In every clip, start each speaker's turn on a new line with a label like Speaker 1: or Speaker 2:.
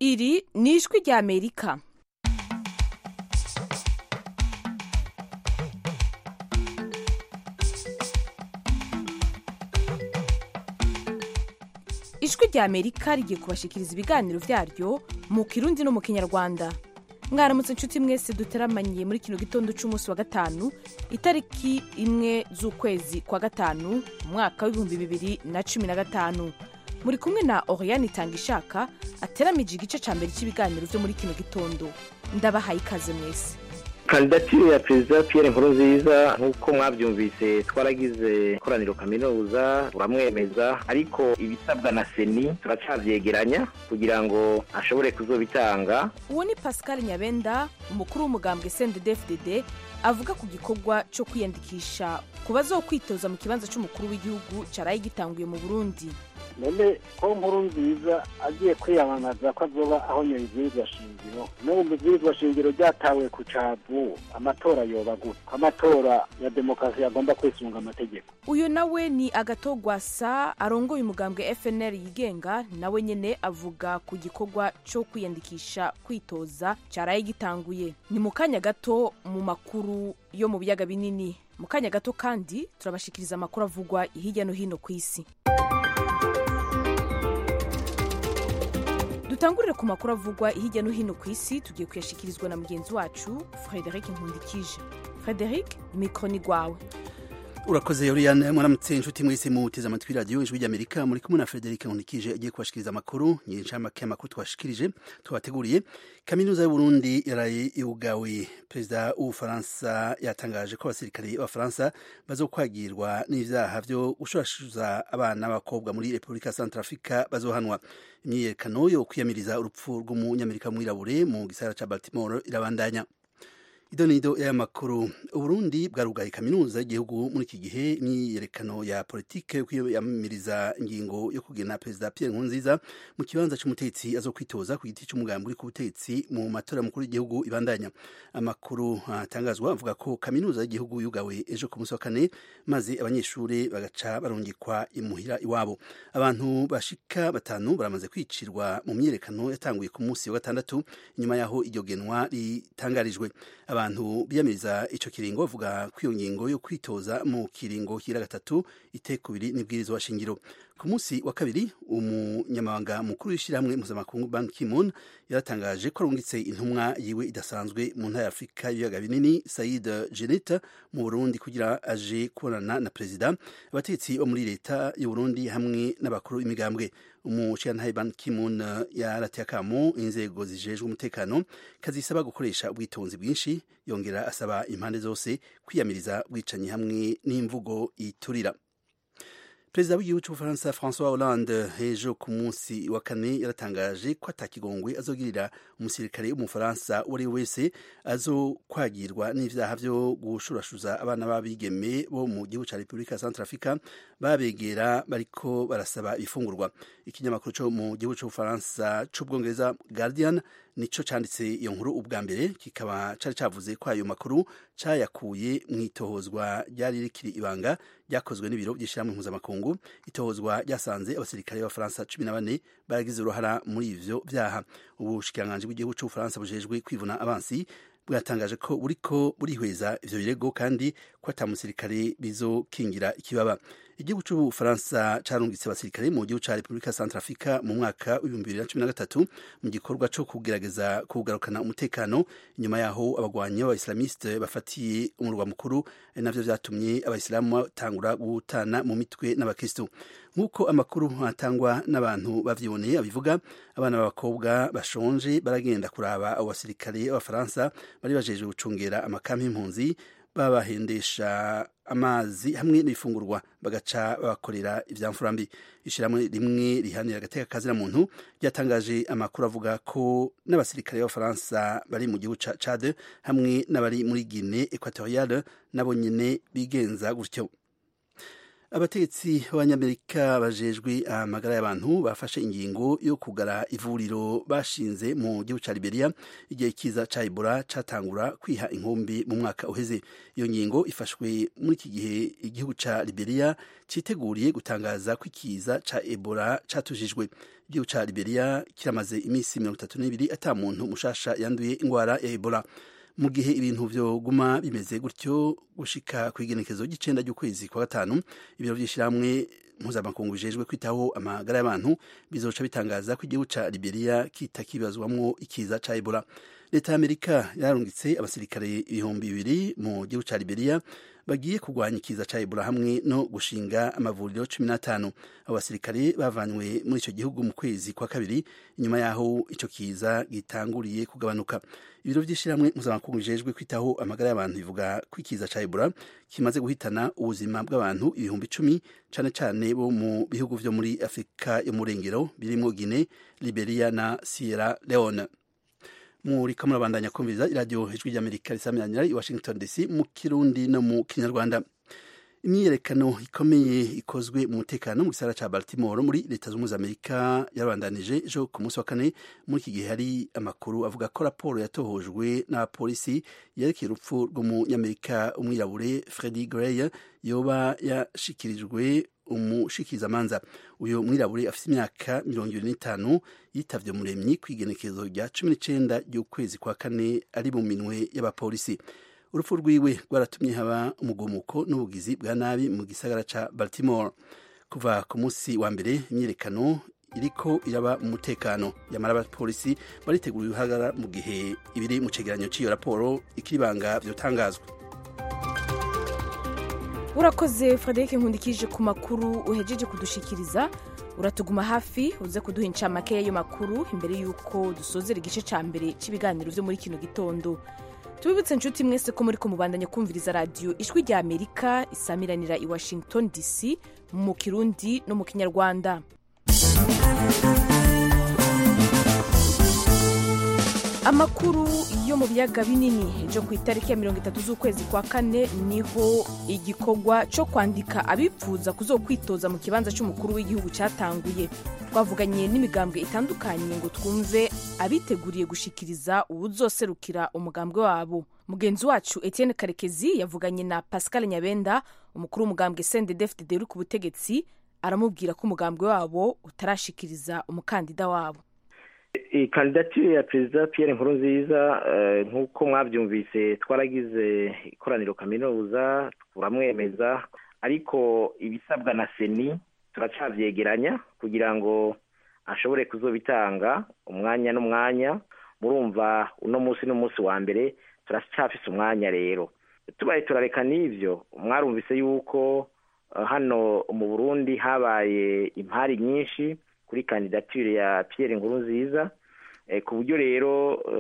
Speaker 1: iri ni ijwi rya amerika ijwi rya amerika rigiye kubashikiriza ibiganiro vyaryo mu kirundi no mu kinyarwanda mwaramutse inshuti mwese duteramanye muri kino gitondo c'umunsi wa gatanu itariki imwe z'ukwezi kwa gatanu mu mwaka w'ibihumbi bibiri na cumi na gatanu muri kumwe na oriane itanga ishaka ateramije igice ca mbere cy'ibiganiro vyo muri kino gitondo ndabahaye ikaze mwese
Speaker 2: kandidatire ya perezida Pierre Nkurunziza nk'uko mwabyumvise twaragize ikoraniro kaminuza turamwemeza ariko ibisabwa na seni turacavyegeranya kugira ngo ashobore kuzobitanga
Speaker 1: uwo ni pascal nyabenda umukuru w'umugambwe cndd avuga ku gikorwa co kwiyandikisha ku bazokwitoza mu kibanza c'umukuru w'igihugu caraye gitanguye mu burundi
Speaker 3: none ko nkuru nziza agiye kwiyamamaza ko azoba aho nyabibwirizwa shingiro n'ubu mbibwirizwa shingiro ryatawe ku cavu amatora yoba gute ko amatora ya demokarasi agomba kwisunga amategeko
Speaker 1: uyu nawe ni agatogwasa arongoye umugambwe fnr yigenga nawe nyene avuga ku gikorwa co kwiyandikisha kwitoza caraye gitanguye ni mu kanya gato mu makuru yo mu biyaga binini mu kanya gato kandi turabashikiriza amakuru avugwa hirya no hino ku isi dutangurire ku makuru avugwa hirya no hino ku isi tugiye kuyashikirizwa na mugenzi wacu frederic nkundikije frederic mikoro ni rwawe
Speaker 4: urakoze yoriyane mwaramutse inshuti mwese muteze amatwi radiyo ijwi ry'amerika muri kumwe na frederic nkundikije agiye kubashikiriza amakuru nyinshi y'amakuru twashikirije twabateguriye kaminuza y'uburundi yaraye yugawe perezida w'ubufaransa yatangaje ko abasirikare b'abafaransa bazokwagirwa n'ivyaha vyo gushurashuza abana b'abakobwa muri repubulika centrafrica bazohanwa imyiyerekano yo kwiyamiriza urupfu rw'umunyamerika mwirabure mu gisagara ca baltimore irabandanya idonido y'aya makuru uburundi bwarugaye kaminuza y'igihugu muri iki gihe imyiyerekano ya politike yo kwiyamiriza ingingo yo kugena perezida pierre nkurunziza mu kibanza c'umutetsi azo kwitoza ku giti c'umugambi uri ku butetsi mu matora mukuru y'igihugu ibandanya amakuru atangazwa avuga ko kaminuza y'igihugu yugawe ejo ku munsi wa kane maze abanyeshuri bagaca barungikwa imuhira iwabo abantu bashika batanu baramaze kwicirwa mu myiyerekano yatanguye ku munsi wa gatandatu inyuma yaho iryo genwa ritangarijwe abantu biyamiriza ico kiringo bavuga ko iyo ngingo yo kwitoza mu kiringo kira gatatu itekubiri n'ibwirizwa shingiro ku munsi wa kabiri umunyamabanga mukuru w'ishyirahamwe mpuzamakungu Ban Ki-moon yaratangaje ko arungitse intumwa yiwe idasanzwe mu ntara ya Afurika y'ibiyaga binini Said Jeanette mu Burundi kugira aje kubonana na perezida abategetsi bo muri leta y'u Burundi hamwe n'abakuru b'imigambwe umushirantahe Ban Ki-moon yarateye akamo inzego zijejwe umutekano kazisaba gukoresha ubwitonzi bwinshi yongera asaba impande zose kwiyamiriza bwicanyi hamwe n'imvugo iturira perezida w'igihugu cy'ubufaransa francois hollande ejo ku munsi wa kane yaratangaje ko atakigongwe azogirira umusirikare w'umufaransa uwo ari we wese azokwagirwa n'ivyaha vyo gushurashuza abana b'abigeme bo mu gihugu ca repubulika ya centrafrica babegera bariko barasaba ibifungurwa ikinyamakuru co mu gihugu c'ubufaransa c'ubwongereza guardian nico canditse iyo nkuru ubwa mbere kikaba cari cavuze ko ayo makuru cayakuye mw'itohozwa ryari rikiri ibanga ryakozwe n'ibiro by'ishyirahamwe mpuzamakungu itohozwa ryasanze abasirikare b'abafaransa cumi na bane baragize uruhara muri ivyo vyaha ubushikiranganji bw'igihugu c'ubufaransa bujejwe kwivuna abansi bwatangaje ko buriko burihweza ivyo birego kandi ko ata musirikare bizokingira ikibaba igihugu c'ubufaransa carungitse abasirikare mu gihugu ca repubulika centrafrica mu mwaka w'ibihumbi bibiri na cumi na gatatu mu gikorwa co kugerageza kugarukana umutekano inyuma yaho abagwanyi b'abaislamiste bafatiye umurwa mukuru ari navyo vyatumye abayisilamu batangura gutana mu mitwe n'abakristo nk'uko amakuru atangwa n'abantu bavyiboneye abivuga abana b'abakobwa bashonje baragenda kuraba abo basirikare b'abafaransa bari bajejwe gucungera amakampi y'impunzi babahendesha amazi hamwe n'ibifungurwa bagaca babakorera ivyamfura mbi ishirahamwe rimwe rihanira agateka kazina muntu ryatangaje amakuru avuga ko n'abasirikare b'abafaransa bari mu gihugu ca Chad hamwe n'abari muri Guinée Equatoriale nabo nyene bigenza gutyo abategetsi b'abanyamerika bajejwe amagara y'abantu bafashe ingingo yo kugara ivuriro bashinze mu gihugu ca Liberia igihe kiza ca Ebola catangura kwiha inkumbi mu mwaka uheze iyo ngingo ifashwe muri iki gihe igihugu ca Liberia citeguriye gutangaza ko ikiza ca Ebola catujijwe igihugu ca Liberia kiramaze iminsi mirongo itatu n'ibiri ata muntu mushasha yanduye ingwara ya Ebola mu gihe ibintu vyoguma bimeze gutyo gushika ku igenekezo ry'icenda ry'ukwezi kwa gatanu ibiro vy'ishirahamwe mpuzamakungu bijejwe kwitaho amagara y'abantu bizoca bitangaza ko igihugu ca Liberia kitakibazwamwo ikiza ca Ebola leta y'Amerika yararungitse abasirikare ibihumbi bibiri mu gihugu ca Liberia bagiye kurwanya ikiza ca Ebola hamwe no gushinga amavuriro cumi n'atanu abo basirikare bavanywe muri ico gihugu mu kwezi kwa kabiri inyuma yaho ico kiza gitanguriye kugabanuka ibiro vy'ishirahamwe mpuzamakungu bijejwe kwitaho amagara y'abantu bivuga ko ikiza ca Ebola kimaze guhitana ubuzima bw'abantu ibihumbi icumi cane cane bo mu bihugu vyo muri Afrika yo mu rengero birimwo Guinea, Liberia na Sierra Leone muri ko murabandanya kumviriza iradiyo ijwi ry'amerika risamiranyira i washington dc mu kirundi no mu kinyarwanda imyiyerekano ikomeye ikozwe mu mutekano mu gisagara ca baltimore muri leta z'ubumwe z'amerika yabandanije ejo ku munsi wa kane muri iki gihe hari amakuru avuga ko raporo yatohojwe n'abapolisi yerekeye urupfu rw'umunyamerika umwirabure fredi gray yoba yashikirijwe umushikirizamanza uyu mwirabure afite imyaka mirongo ibiri n'itanu yitavye muremyi kw'igenekezo rya cumi n'icenda ry'ukwezi kwa kane ari mu minwe y'abapolisi urupfu rwiwe rwaratumye haba umugumuko n'ubugizi bwa nabi mu gisagara ca baltimore kuva ku munsi wa mbere imyiyerekano iriko iraba mu mutekano yamara abapolisi baritegura uruhagara mu gihe ibiri mu cegeranyo c'iyo raporo ikiribanga vyotangazwa
Speaker 1: urakoze frederic nkundikije ku makuru uhejeje kudushikiriza uratuguma hafi uze kuduha incamake y'ayo makuru imbere y'uko dusozera igice ca mbere c'ibiganiro vyo muri kino gitondo tubibutse inshuti mwese ko muri ko mubandanya kumviriza radiyo ijwi rya amerika isamiranira i washington dc mu kirundi no mu kinyarwanda amakuru yo mu biyaga binini ejo ku itariki ya mirongo itatu z'ukwezi kwa kane niho igikorwa cyo kwandika abipfuza kuzokwitoza mu kibanza cy'umukuru w'igihugu cyatanguye twavuganye n'imigambwe itandukanye ngo twumve abiteguriye gushikiriza uwuzoserukira umugambwe wabo mugenzi wacu etienne karekezi yavuganye na pascal nyabenda umukuru w'umugambwe sendedefdede uri ku butegetsi aramubwira ko umugambwe wabo utarashikiriza umukandida wabo
Speaker 2: kandidatire ya perezida Pierre Nkurunziza nk'uko mwabyumvise twaragize ikoraniro kaminuza turamwemeza ariko ibisabwa na seni turacabyegeranya kugira ngo ashobore kuzobitanga umwanya n'umwanya murumva uno munsi n'umunsi wa mbere turacyafise umwanya rero tubaye turareka n'ibyo mwarumvise yuko hano mu burundi habaye impari nyinshi kuri kandidatire ya Pierre Nkurunziza ku buryo rero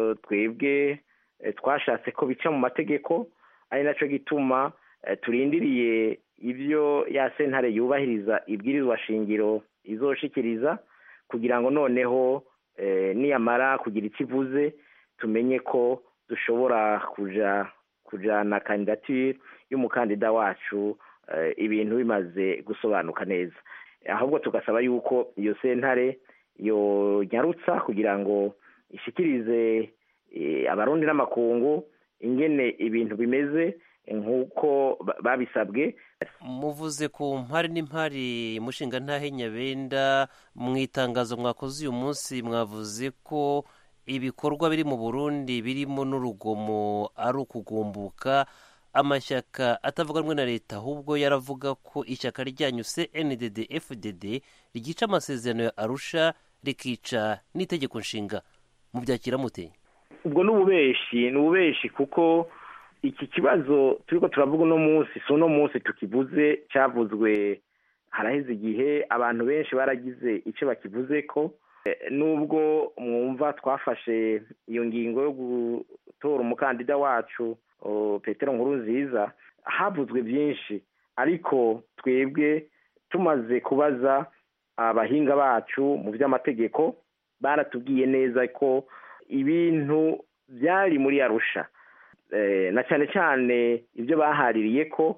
Speaker 2: twebwe twashatse ko bica mu mategeko ari nacyo gituma turindiriye ibyo ya sentare yubahiriza ibwirizwa shingiro izoshikiriza kugira ngo noneho niyamara kugira icyo ivuze tumenye ko dushobora kuja kujana kandidatire y'umukandida wacu ibintu bimaze gusobanuka neza ahubwo tugasaba yuko iyo sentare yonyarutsa kugira ngo ishikirize abarundi n'amakungu ingene ibintu bimeze nk'uko babisabwe
Speaker 5: muvuze ku mpari n'impari mushinga ntahe nyabenda mu itangazo mwakoze uyu munsi mwavuze ko ibikorwa biri mu burundi birimo n'urugomo ari ukugumbuka amashyaka atavuga rumwe na leta ahubwo yaravuga ko ishyaka ryanyu cndd fdd ryica amasezerano ya arusha rikica n'itegeko nshinga mubyakira mute
Speaker 2: ubwo ni ububeshi ni ububeshi kuko iki kibazo turi ko turavuga uno munsi si uno munsi tukivuze cyavuzwe haraheze igihe abantu benshi baragize icyo bakivuze ko nubwo mwumva twafashe iyo ngingo yo gutora umukandida wacu petero nkuru nziza havuzwe byinshi ariko twebwe tumaze kubaza abahinga bacu mu by'amategeko baratubwiye neza ko ibintu byari muri arusha na cyane cyane ibyo bahaririye ko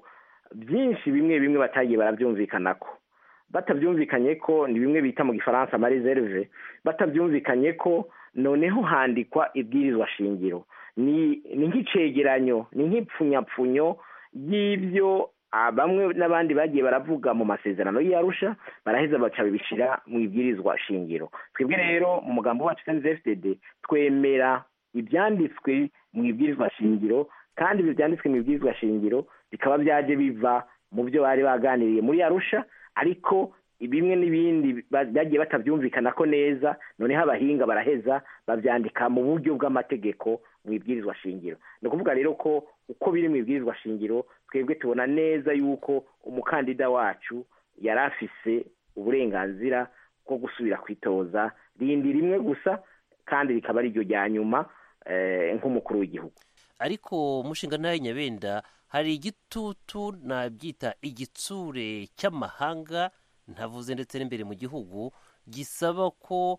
Speaker 2: byinshi bimwe bimwe batagiye barabyumvikanako batabyumvikanye ko ni bimwe bita mu gifaransa amareserve batabyumvikanye ko noneho handikwa ibwirizwa shingiro ni nk'icegeranyo ni nk'ipfunyapfunyo y'ibyo bamwe n'abandi bagiye baravuga mu masezerano y'arusha baraheza baca bibishyira mu ibwirizwa shingiro twebwe rero mu mugambo wacu fdd twemera ibyanditswe mu ibwirizwa shingiro kandi ibi byanditswe mu ibwirizwa shingiro bikaba byaje biva mu byo bari baganiriye muri arusha ariko bimwe n'ibindi bagiye batabyumvikana ko neza noneho abahinga baraheza babyandika mu buryo bw'amategeko mu ibwirizwa shingiro ni ukuvuga rero ko uko biri mu ibwirizwa shingiro twebwe tubona neza yuko umukandida wacu yari afise uburenganzira bwo gusubira kwitoza rindi rimwe gusa kandi rikaba ari ryo rya nyuma nk'umukuru w'igihugu
Speaker 5: ariko mushinga ntayo nyabenda hari igitutu nabyita igitsure cy'amahanga ntavuze ndetse n'imbere mu gihugu gisaba ko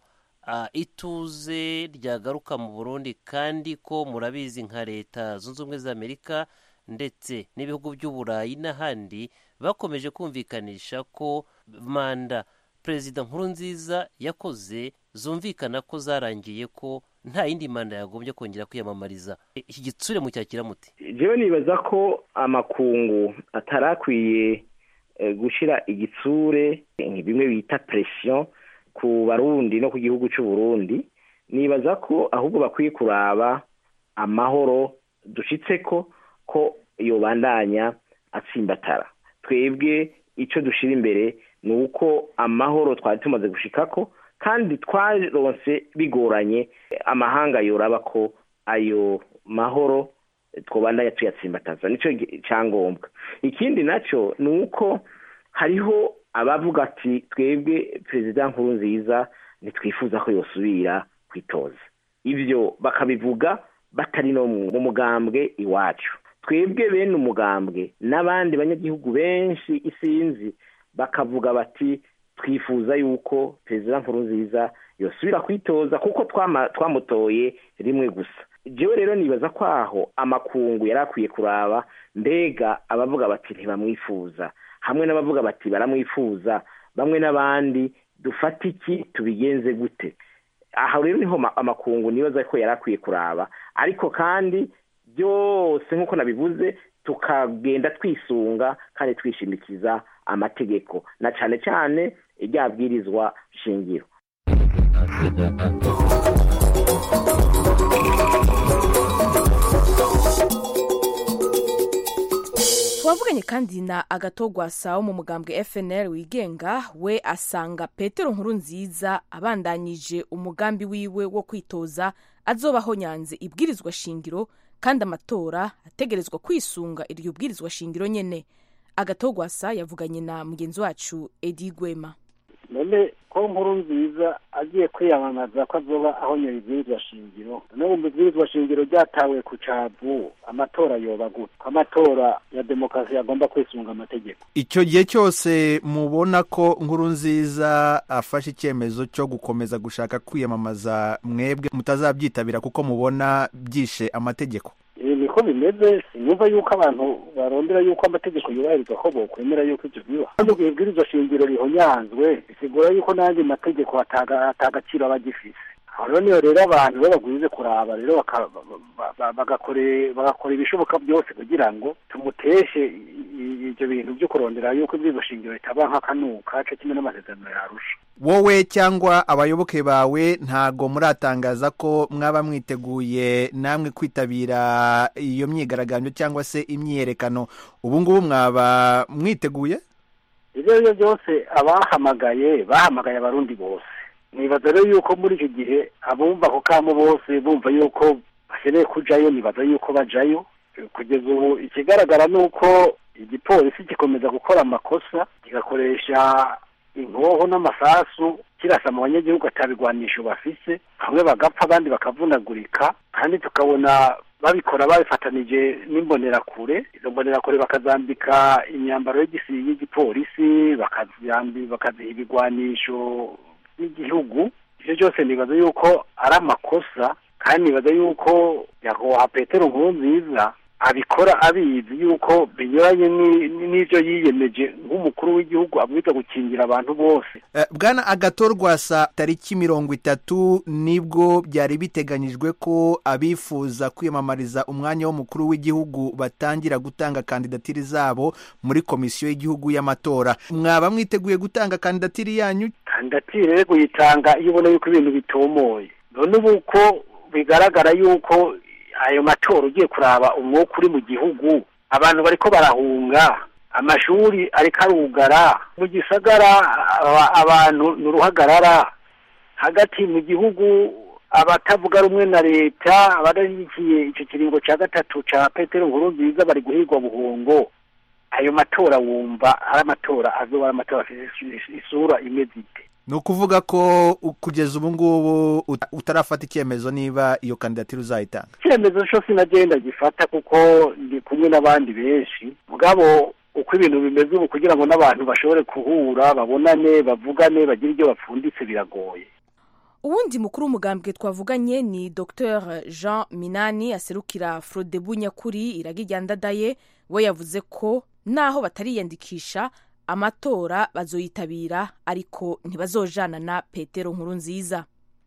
Speaker 5: ituze ryagaruka mu burundi kandi ko murabizi nka leta zunze ubumwe za amerika ndetse n'ibihugu by'uburayi n'ahandi bakomeje kumvikanisha ko manda perezida nkuru nziza yakoze zumvikana ko zarangiye ko nta yindi manda yagombye kongera kwiyamamariza iki gitsure mu cyakira muti
Speaker 2: jewe nibaza ko amakungu atarakwiye gushyira igitsure bimwe bita presiyo ku barundi no ku gihugu cy'u Burundi nibaza ko ahubwo bakwiye kuraba amahoro dushyitse ko ko yobandanya atsimbatara twebwe icyo dushyira imbere ni uko amahoro twari tumaze gushikako kandi twaronse bigoranye amahanga yoraba ko ayo mahoro twobandanya tuyatsimbataza nicyo cyangombwa ikindi nacyo ni uko hariho abavuga ati twebwe perezida nkuru nziza ntitwifuza ko yosubira kwitoza ibyo bakabivuga batari no mu mugambwe iwacu twebwe bene umugambwe n'abandi banyagihugu benshi isinzi bakavuga bati twifuza yuko perezida nkuru nziza yosubira kwitoza kuko twamutoye rimwe gusa jewe rero nibaza ko aho amakungu yari akwiye kuraba mbega abavuga bati ntibamwifuza hamwe n'abavuga bati baramwifuza bamwe n'abandi dufate iki tubigenze gute aha rero niho amakungu nibaza ko yari akwiye kuraba ariko kandi byose nk'uko nabivuze tukagenda twisunga kandi twishimikiza amategeko na cyane cyane iryabwirizwa shingiro
Speaker 1: twavuganye kandi na agatogwasa wo mu mugambwe fnl wigenga we asanga petero nkuru nziza abandanyije umugambi wiwe wo kwitoza azobaho nyanze ibwirizwa shingiro kandi amatora ategerezwa kwisunga iryo bwirizwa shingiro nyene agatogwasa yavuganye na mugenzi wacu edi gwema
Speaker 3: none ko nkuru nziza agiye kwiyamamaza ko azoba aho nyiri ibwirizwa shingiro none mu ibwirizwa shingiro ryatawe ku cavu amatora yoba gute ko amatora ya demokarasi agomba kwisunga amategeko
Speaker 6: icyo gihe cyose mubona ko nkuru nziza afashe icyemezo cyo gukomeza gushaka kwiyamamaza mwebwe mutazabyitabira kuko mubona byishe amategeko
Speaker 3: niko bimeze sinumva yuko abantu barondera yuko amategeko yubahirizwa ko bokwemera yuko ibyo biba kandi ubwo ibwirizwa shingiro rihonyanzwe bisigura yuko n'andi mategeko atagaciro aba agifise aho rero niyo rero abantu bo bagwize kuraba rero bagakora ibishoboka byose kugira ngo tumuteshe ibyo bintu byo kurondera yuko ibwirizwa shingiro ritaba nk'akanuka cyo kimwe n'amasezerano yarusha
Speaker 6: wowe cyangwa abayoboke bawe ntago muratangaza ko mwaba mwiteguye namwe kwitabira iyo myigaragambyo cyangwa se imyiyerekano ubu ngubu mwaba mwiteguye
Speaker 3: ibyo ari byo byose abahamagaye bahamagaye abarundi bose nibaza rero yuko muri icyo gihe abumva ako kamo bose bumva yuko bakeneye kujayo nibaza yuko bajayo kugeza ubu ikigaragara ni uko igipolisi gikomeza gukora amakosa kigakoresha inkoho n'amasasu kirasa mu banyagihugu atabigwanisho bafise bamwe bagapfa abandi bakavunagurika kandi tukabona babikora babifatanije n'imbonerakure izo mbonerakure bakazambika imyambaro y'igipolisi bakaziha ibigwanisho by'igihugu ibyo byose nibaza yuko ari amakosa kandi nibaza yuko nyakubahwa petero nkuru nziza abikora abizi yuko binyuranye n'ibyo yiyemeje nk'umukuru w'igihugu abwiza gukingira abantu bose
Speaker 6: bwana agatorwasa tariki mirongo itatu nibwo byari biteganyijwe ko abifuza kwiyamamariza umwanya w'umukuru w'igihugu batangira gutanga kandidatiri zabo muri komisiyo y'igihugu y'amatora mwaba mwiteguye gutanga kandidatiri yanyu
Speaker 3: kandidatire rero kuyitanga iyo ubona yuko ibintu bitomoye none ubu ko bigaragara yuko ayo matora ugiye kuraba umwuka uri mu gihugu abantu bariko barahunga amashuri ariko arugara mu gisagara abantu ni uruhagarara hagati mu gihugu abatavuga rumwe na leta abadashyigikiye icyo kiringo cya gatatu cya petero nkuru nziza bari guhigwa buhungo ayo matora wumva ari amatora azoba ari amatora afite isura imeze ite
Speaker 6: ni ukuvuga ko kugeza ubu ngubu utarafata icyemezo niba iyo kandidatire uzayitanga
Speaker 3: icyemezo cyo sinagenda gifata kuko ndi kumwe n'abandi benshi mugabo uko ibintu bimeze ubu kugira ngo n'abantu bashobore guhura babonane bavugane bagire ibyo bapfunditse biragoye
Speaker 1: uwundi mukuru w'umugambwe twavuganye ni dr jean minani aserukira frodebu nyakuri iragijyandadaye we yavuze ko naho batariyandikisha amatora bazoyitabira ariko ntibazojana na petero nkuru nziza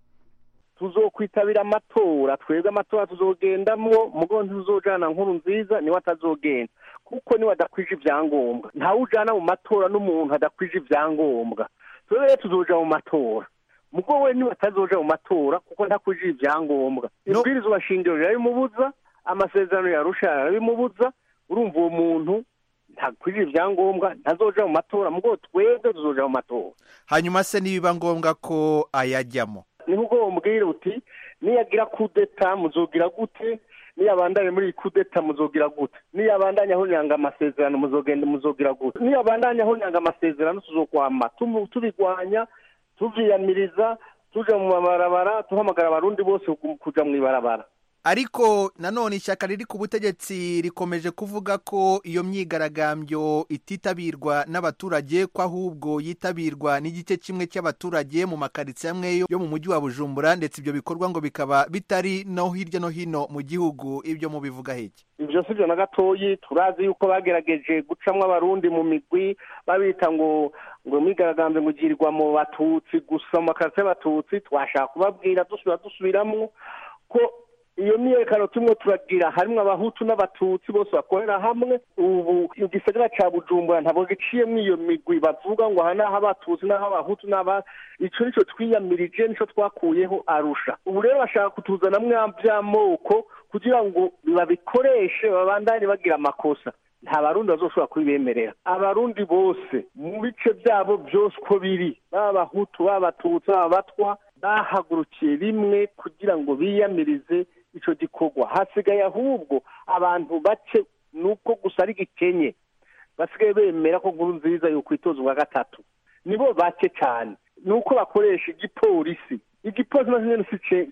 Speaker 7: tuzokwitabira amatora twebwe amatora tuzogendamwo mugo ntuzojana nkuru nziza niwe atazogenda kuko niwe adakwije ibyangombwa ntawe ujana mu matora n'umuntu adakwije ibyangombwa twebwe rero tuzoja mu matora mugo we niwe atazoja mu matora kuko ntakwije ibyangombwa ibwirizwa shingiro rirabimubuza amasezerano yarusha rirabimubuza urumva uwo muntu ntakwije ibyangombwa ntazoja mu matora mugo twebwe tuzoja mu matora
Speaker 6: hanyuma se nibiba ngombwa ko ayajyamo
Speaker 7: niho ubwo bamubwira uti niyagira kudeta muzogira gute niyabandanye muri iyi kudeta muzogira gute niyabandanye aho nyanga amasezerano muzogenda muzogira gute niyabandanye aho nyanga amasezerano tuzokwama tubigwanya tuvyiyamiriza tuja mu mabarabara tuhamagara abarundi bose kuja mu ibarabara
Speaker 6: ariko nanone ishyaka riri ku butegetsi rikomeje kuvuga ko iyo myigaragambyo ititabirwa n'abaturage ko ahubwo yitabirwa n'igice kimwe cy'abaturage mu makaritsiye amwe yo mu mujyi wa bujumbura ndetse ibyo bikorwa ngo bikaba bitari no hirya no hino mu gihugu ibyo mubivuga heki
Speaker 7: ibyo si byo na gatoyi turazi yuko bagerageje gucamo abarundi mu migwi babita ngo ngo mwigaragambye ngo ugirirwa mu batutsi gusa mu makaritsiye y'abatutsi twashaka kubabwira dusubira dusubiramo ko iyo myiyerekano turimo turagira harimo abahutu n'abatutsi bose bakorera hamwe ubu igisagara cya bujumbura ntabwo giciyemo iyo migwi bavuga ngo aha ni abatutsi n'aho abahutu n'aba icyo nicyo twiyamirije nicyo twakuyeho arusha ubu rero bashaka kutuzanamo by'amoko kugira ngo babikoreshe babandanye bagira amakosa nta barundi bazoshobora kubibemerera abarundi bose mu bice byabo byose uko biri baba abahutu baba abatutsi baba abatwa bahagurukiye rimwe kugira ngo biyamirize icyo gikorwa hasigaye ahubwo abantu bake nuko gusa ari gikenye basigaye bemera ko nkuru nziza yo kwitoza ubwa gatatu nibo bake cyane ni uko bakoresha igipolisi igipolisi na nyine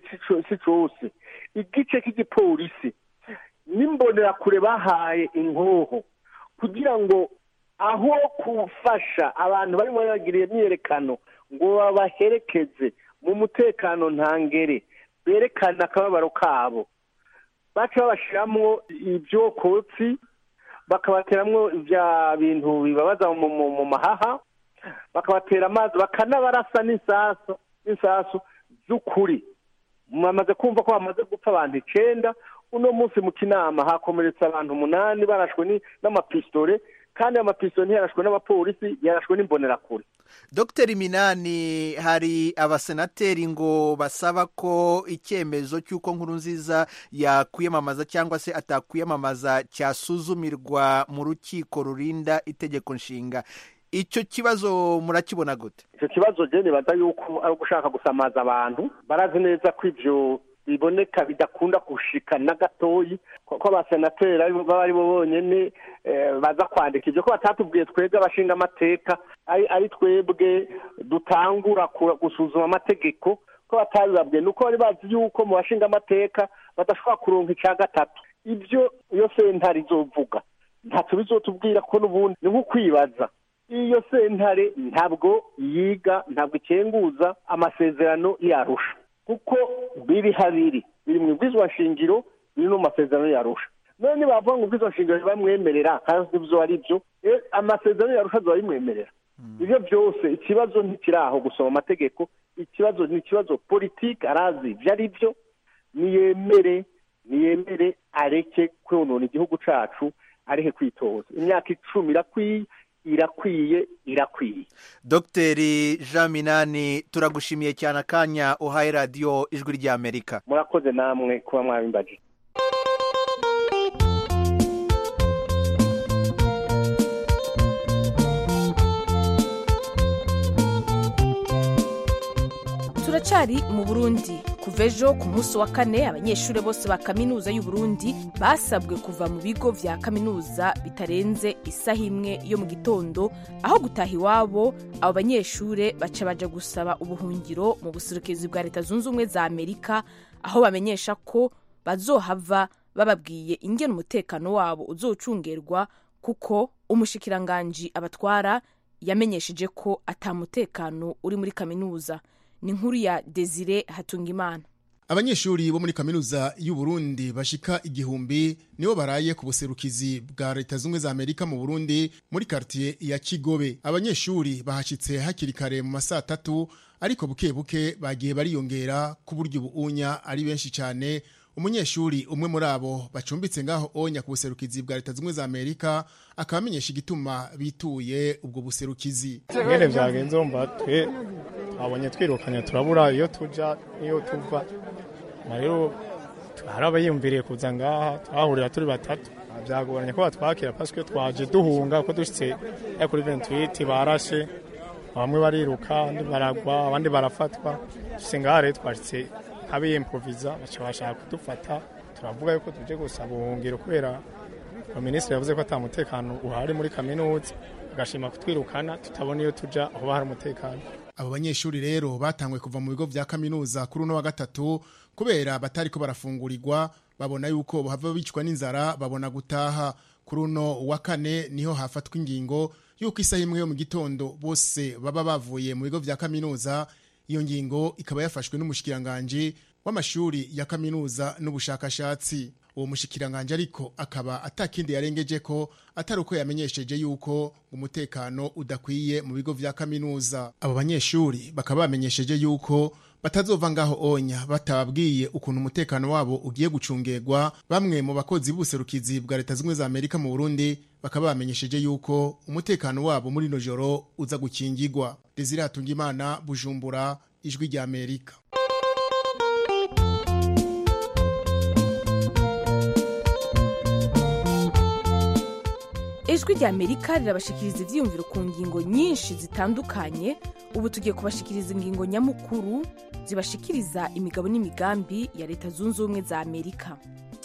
Speaker 7: si cyose igice cy'igipolisi n'imbonerakure bahaye inkoho kugira ngo aho gufasha abantu barimo bagiriye imyiyerekano ngo babaherekeze mu mutekano ntangere berekana akababaro kabo baca babashyiramo ibyokotsi bakabateramo bya bintu bibabaza mu mahaha bakabatera amazi bakanabarasa n'isasu n'isasu z'ukuri mwamaze kumva ko bamaze gupfa abantu icyenda uno munsi mu kinama hakomeretse abantu umunani barashwe n'amapisitore kandi ayo mapisitore ntiyarashwe n'abapolisi yarashwe n'imbonerakure
Speaker 6: dr minani hari abasenateri ngo basaba ko icyemezo cy'uko nkuru nziza yakwiyamamaza cyangwa se atakwiyamamaza cyasuzumirwa mu rukiko rurinda itegeko nshinga icyo kibazo murakibona gute
Speaker 7: icyo kibazo jene baza yuko ari ugushaka gusamaza abantu barazi neza ko ibyo biboneka bidakunda gushika na gatoyi ko abasenateri baba ari bo bonyine baza kwandika ibyo ko batatubwiye twebwe abashinga amateka ari twebwe dutangura gusuzuma amategeko ko batabibabwiye ni uko bari bazi yuko mu bashinga amateka badashobora kuronka icya gatatu ibyo iyo sentare izovuga ntacyo bizotubwira ko n'ubundi ni nko kwibaza iyo sentare ntabwo yiga ntabwo ikenguza amasezerano yarusha kuko biri habiri biri mu shingiro biri no mu masezerano yarusha none nibavuga ngo ubwizo nshingiro ntibamwemerera kandi ibyo ari byo eh, amasezerano yarusha bimwemerera ibyo byose ikibazo ntikiri aho gusoma amategeko ikibazo ni ikibazo politiki arazi ibyo ari byo niyemere niyemere areke konona igihugu cacu areke kwitoza imyaka icumi irakwiye irakwiye irakwiye
Speaker 6: dogiteri jean minani turagushimiye cyane akanya uhaye radiyo ijwi ry'amerika
Speaker 7: murakoze namwe kuba mwabimbaje
Speaker 1: turacyari mu burundi kuva ejo ku munsi wa kane abanyeshuri bose ba kaminuza y'u Burundi basabwe kuva mu bigo vya kaminuza bitarenze isaha imwe yo mu gitondo aho gutaha iwabo abo banyeshuri baca baja gusaba ubuhungiro mu buserukizi bwa leta zunze ubumwe za amerika aho bamenyesha ko bazohava bababwiye ingene umutekano wabo uzocungerwa kuko umushikiranganji abatwara yamenyesheje ko ata mutekano uri muri kaminuza ni inkuru ya desire hatungimana
Speaker 8: abanyeshuri bo muri kaminuza y'u Burundi bashika igihumbi nibo baraye ku buserukizi bwa leta zunze za amerika mu burundi muri kartiye ya kigobe abanyeshuri bahashitse hakiri kare mu masaa tatu ariko buke buke bagiye bariyongera ku buryo ubuunya ari benshi cyane umunyeshuri umwe muri abo bacumbitse ngaho onya ku buserukizi bwa leta zunze za amerika akaba amenyesha igituma bituye ubwo buserukizi
Speaker 9: ingene vyagenze wumva twe twabonye twirukanye turabura iyo tuja n'iyo tuva na rero hari abayiyumviriye kuza ngaha twahurira turi batatu byagoranye ko batwakira pasike twaje duhunga ko dushitse ya kuri 28 barashe bamwe bariruka abandi baragwa abandi barafatwa dushitse ngaha rero twashitse nk'abiyimproviza baca bashaka kudufata turavuga yuko tuje gusaba ubuhungiro kubera minisitiri yavuze ko ata mutekano uhari muri kaminuza agashima kutwirukana tutabona iyo tuja aho hari umutekano
Speaker 8: abo banyeshuri rero batangwe kuva mu bigo vya kaminuza kuri uno wa gatatu kubera batariko barafungurirwa babona yuko bahava bicwa n'inzara babona gutaha kuri uno wa kane niho hafatwa ingingo yuko isaha imwe yo mu gitondo bose baba bavuye mu bigo vya kaminuza iyo ngingo ikaba yafashwe n'umushikiranganji w'amashuri ya kaminuza n'ubushakashatsi uwo mushikiranganje ariko akaba atakindi yarengeje ko atari uko yamenyesheje yuko umutekano udakwiye mu bigo vya kaminuza abo banyeshuri bakaba bamenyesheje yuko batazova ngaho onya batababwiye ukuntu umutekano wabo ugiye gucungerwa bamwe mu bakozi b'ubuserukizi bwa leta zimwe za amerika mu burundi bakaba bamenyesheje yuko umutekano wabo muri no joro uza gukingirwa desire hatungimana bujumbura ijwi rya amerika
Speaker 1: ijwi rya amerika rirabashikiriza ivyiyumviro ku ngingo nyinshi zitandukanye ubu tugiye kubashikiriza ingingo nyamukuru zibashikiriza imigabo n'imigambi ya leta zunze ubumwe za amerika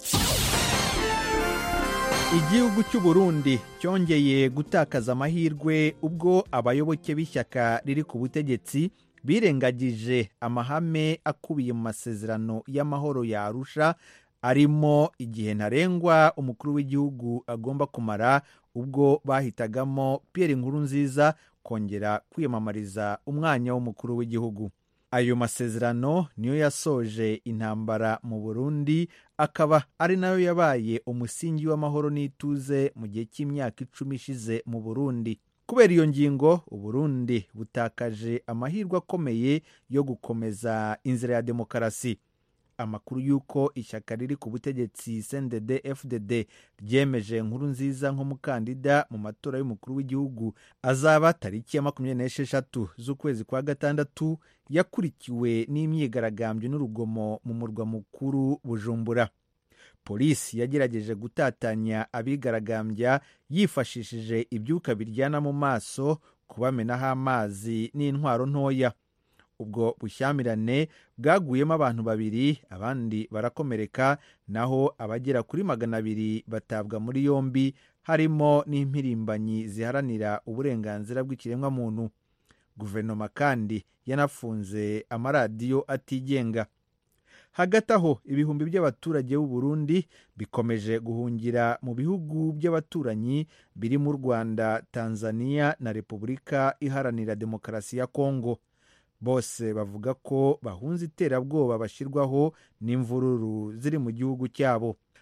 Speaker 6: igihugu cy'u Burundi cyongeye gutakaza amahirwe ubwo abayoboke b'ishyaka riri ku butegetsi birengagije amahame akubiye mu masezerano y'amahoro ya arusha arimo igihe ntarengwa umukuru w'igihugu agomba kumara ubwo bahitagamo Pierre Nkurunziza kongera kwiyamamariza umwanya w'umukuru w'igihugu ayo masezerano niyo yasoje intambara mu Burundi akaba ari nayo yabaye umusingi w'amahoro n'ituze mu gihe cy'imyaka icumi ishize mu Burundi kubera iyo ngingo uburundi butakaje amahirwe akomeye yo gukomeza inzira ya demokarasi amakuru y'uko ishyaka riri ku butegetsi cndd fdd ryemeje nkuru nziza nk'umukandida mu matora y'umukuru w'igihugu azaba tariki ya makumyabiri n'esheshatu z'ukwezi kwa gatandatu yakurikiwe n'imyigaragambyo n'urugomo mu murwa mukuru bujumbura polisi yagerageje gutatanya abigaragambya yifashishije ibyuka biryana mu maso kubamenaho amazi n'intwaro ntoya ubwo bushyamirane bwaguyemo abantu babiri abandi barakomereka naho abagera kuri magana abiri batabwa muri yombi harimo n'impirimbanyi ziharanira uburenganzira bw'ikiremwamuntu guverinoma kandi yanafunze amaradiyo atigenga hagati aho ibihumbi by'abaturage b'u Burundi bikomeje guhungira mu bihugu by'abaturanyi biri mu rwanda tanzania na repubulika iharanira demokarasi ya kongo bose bavuga ko bahunze iterabwoba bashyirwaho n'imvururu ziri mu gihugu cyabo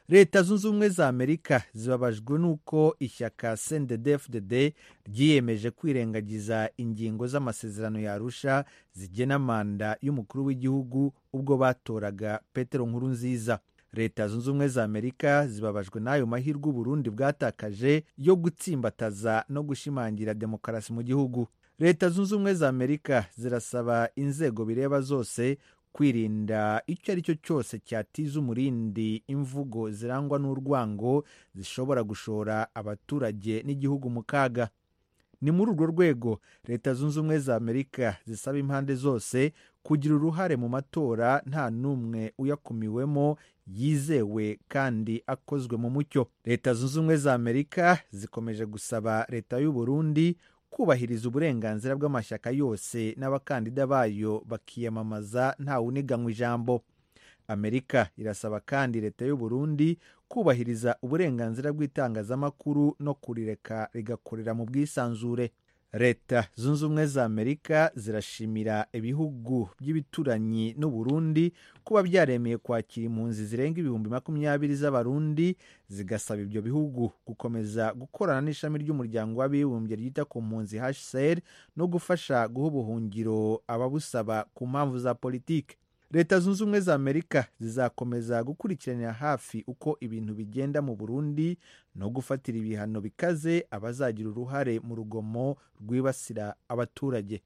Speaker 6: leta zunze ubumwe za amerika zibabajwe n'uko ishyaka cndfdd ryiyemeje kwirengagiza ingingo z'amasezerano yarusha zigena manda y'umukuru w'igihugu ubwo batoraga petero nkuru nziza leta zunze ubumwe za amerika zibabajwe n'ayo mahirwe uburundi bwatakaje yo gutsimbataza no gushimangira demokarasi mu gihugu leta zunze ubumwe za amerika zirasaba inzego bireba zose kwirinda icyo ari cyo cyose cyatiza umurindi imvugo zirangwa n'urwango zishobora gushora abaturage n'igihugu mu kaga ni muri urwo rwego leta zunze ubumwe za amerika zisaba impande zose kugira uruhare mu matora nta n'umwe uyakumiwemo yizewe kandi akozwe mu mucyo leta zunze ubumwe za amerika zikomeje gusaba leta y'u Burundi kubahiriza uburenganzira bw'amashyaka yose n'abakandida bayo bakiyamamaza ntawuniganywa ijambo amerika irasaba kandi leta y'u Burundi kubahiriza uburenganzira bw'itangazamakuru no kurireka rigakorera mu bwisanzure leta zunze ubumwe za amerika zirashimira ibihugu by'ibituranyi n'u Burundi kuba byaremeye kwakira impunzi zirenga ibihumbi makumyabiri z'abarundi zigasaba ibyo bihugu gukomeza gukorana n'ishami ry'umuryango w'abibumbye ryita ku mpunzi hcr no gufasha guha ubuhungiro ababusaba ku mpamvu za politiki leta zunze ubumwe za amerika zizakomeza gukurikiranira hafi uko ibintu bigenda mu burundi no gufatira ibihano bikaze abazagira uruhare mu rugomo rwibasira abaturage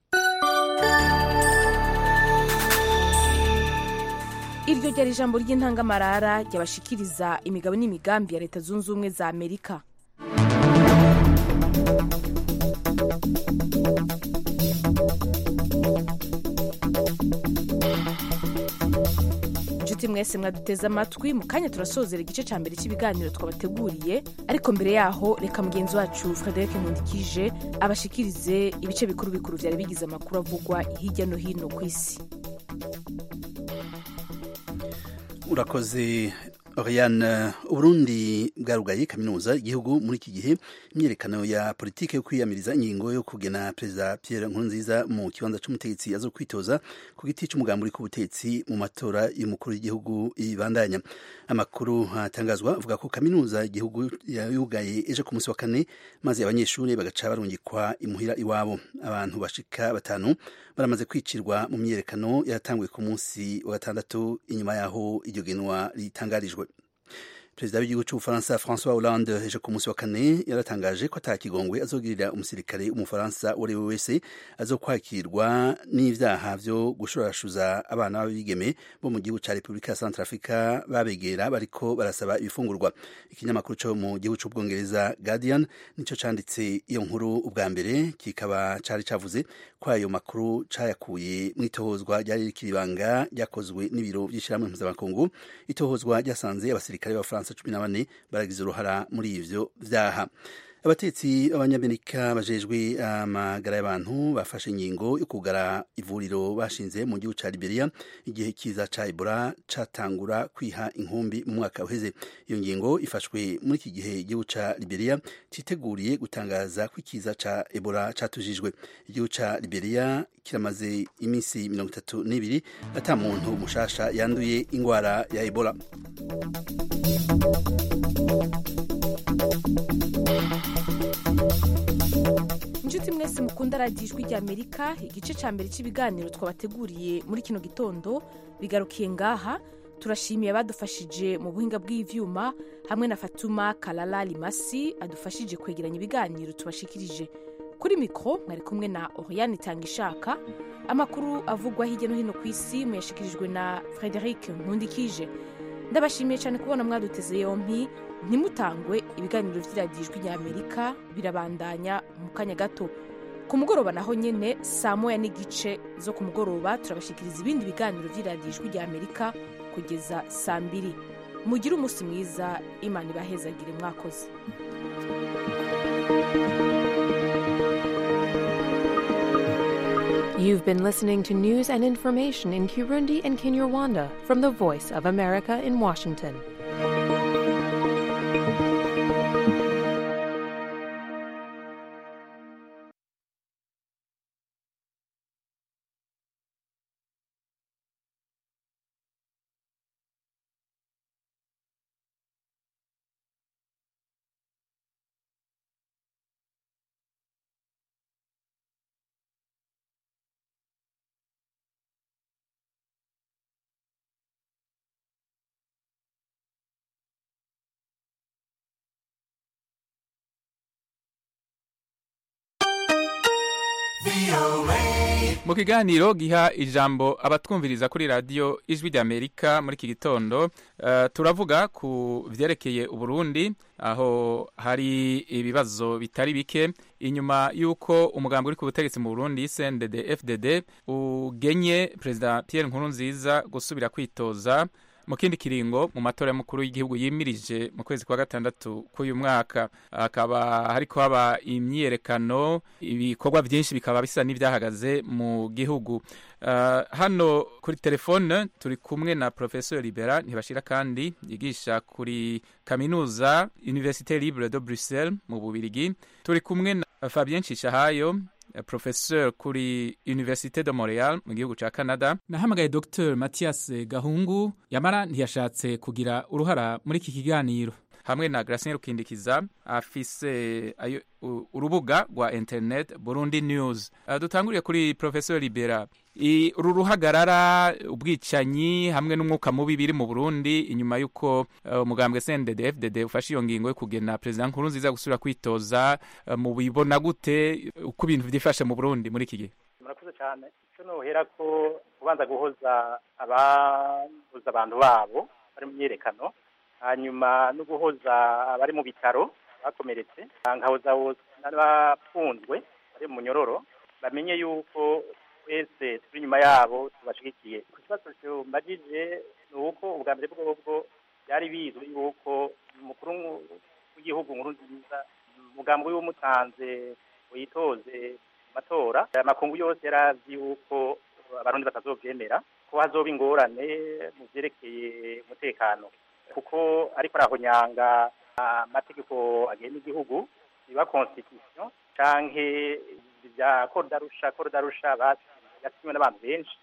Speaker 1: iryo ryari ijambo ry'intangamarara ryabashikiriza imigabo n'imigambi ya leta zunze ubumwe za amerika inshuti mwese mwaduteze amatwi mu kanya turasozera igice cya mbere cy'ibiganiro twabateguriye ariko mbere yaho reka mugenzi wacu frederic nkundikije abashikirize ibice bikuru bikuru byari bigize amakuru avugwa hirya no hino ku isi
Speaker 4: urakoze Oriane Uburundi bwarugaye kaminuza igihugu muri iki gihe imyerekano ya politike yo kwiyamiriza ingingo yo kugena perezida Pierre Nkurunziza mu kibanza c'umutegetsi azo kwitoza ku giti c'umugambi uri ku butetsi mu matora y'umukuru w'igihugu ibandanya amakuru atangazwa avuga ko kaminuza igihugu yugaye ejo ku munsi wa kane maze abanyeshuri bagaca barungikwa imuhira iwabo abantu bashika batanu baramaze kwicirwa mu myerekano yatanguye ku munsi wa gatandatu inyuma yaho iryo genwa ritangarijwe perezida w'igihugu cy'ubufaransa francois hollande ejo ku munsi wa kane yaratangaje ko atakigongwe azogirira umusirikare w'umufaransa uwo ari we wese azokwakirwa n'ivyaha vyo gushorashuza abana b'abigeme bo mu gihugu ca repubulika ya centrafrica babegera bariko barasaba ibifungurwa ikinyamakuru co mu gihugu c'ubwongereza guardian nico canditse iyo nkuru ubwa mbere kikaba cari cavuze ko ayo makuru cayakuye mw'itohozwa ryari rikiribanga ryakozwe n'ibiro vy'ishirahamwe mpuzamakungu itohozwa ryasanze abasirikare b'abafaransa cumi na bane baragize uruhara muri ivyo vyaha abatetsi b'abanyamerika bajejwe amagara y'abantu bafashe ingingo yo kugara ivuriro bashinze mu gihugu ca Liberia igihe kiza ca Ebola catangura kwiha inkumbi mu mwaka uheze iyo ngingo ifashwe muri iki gihe igihugu ca Liberia citeguriye gutangaza ko ikiza ca Ebola catujijwe igihugu ca Liberia kiramaze iminsi mirongo itatu n'ibiri ata muntu mushasha yanduye ingwara ya Ebola
Speaker 1: inshuti mwese mukunda radiyo ijwi ry'amerika igice cya mbere cy'ibiganiro twabateguriye muri kino gitondo bigarukiye ngaha turashimiye abadufashije mu buhinga bw'ivyuma hamwe na fatuma karara rimasi adufashije kwegeranya ibiganiro tubashikirije kuri mikoro mwari kumwe na oriyani itanga ishaka amakuru avugwa hirya no hino ku isi muyashikirijwe na frederic nkundikije ndabashimiye cyane kubona mwaduteze yompi ntimutangwe ibiganiro by'iradiyo ijwi ry'amerika birabandanya mu kanya gato ku mugoroba naho nyine saa moya n'igice zo ku mugoroba turabashikiriza ibindi biganiro by'iradiyo ijwi ry'amerika kugeza saa mbiri mugire umunsi mwiza imana ibahezagire mwakoze
Speaker 10: You've been listening to news and information in Kirundi and Kinyarwanda from the Voice of America in Washington.
Speaker 11: mu kiganiro giha ijambo abatwumviriza kuri radiyo ijwi ry'amerika muri iki gitondo eh, turavuga ku vyerekeye uburundi aho hari ibibazo bitari bike inyuma y'uko umugambi uri ku butegetsi mu burundi cndd fdd ugenye perezida pierre nkurunziza gusubira kwitoza mu kindi kiringo mu matora y'umukuru w'igihugu yimirije mu kwezi kwa gatandatu k'uyu mwaka hakaba hariko haba imyiyerekano ibikorwa byinshi bikaba bisa n'ibyahagaze mu gihugu Uh, hano kuri telefone turi kumwe na professeur libera ntibashira kandi yigisha kuri kaminuza université libre de bruxelles mu bubirigi turi kumwe na fabien cishahayo professeur kuri université de montreal mu gihugu ca canada nahamagaye dr mathias gahungu yamara ntiyashatse kugira uruhara muri iki kiganiro hamwe na Gracien Rukindikiza afise ayo u- urubuga rwa internet Burundi News uh, dutanguriye kuri Professor Libera I- uru ruhagarara ubwicanyi hamwe n'umwuka mubi biri mu Burundi inyuma y'uko uh, umugambwe CNDD FDD ufashe iyo ngingo yo kugena President Nkurunziza gusubira kwitoza uh, mu bibona gute uko ibintu vyifashe mu Burundi muri iki gihe
Speaker 12: murakoze cyane icyo nohera ko kubanza guhoza ababuza abantu babo bari mu myiyerekano hanyuma no guhoza abari mu bitaro bakomeretse nkahoza n'abafunzwe bari mu munyororo bamenye yuko twese turi inyuma yabo tubashigikiye ku kibazo cyumbagije ni uko ubwa mbere bwobwo byari bizwi yuko umukuru w'igihugu nkuru nziza umugambi we wumutanze witoze mu matora aya makungu yose yari azi yuko abarundi batazobyemera ko hazoba ingorane mu byerekeye umutekano kuko ariko arahonyanga amategeko agenga igihugu biba constitution canke bya korudarusha korudarusha yasinywe n'abantu benshi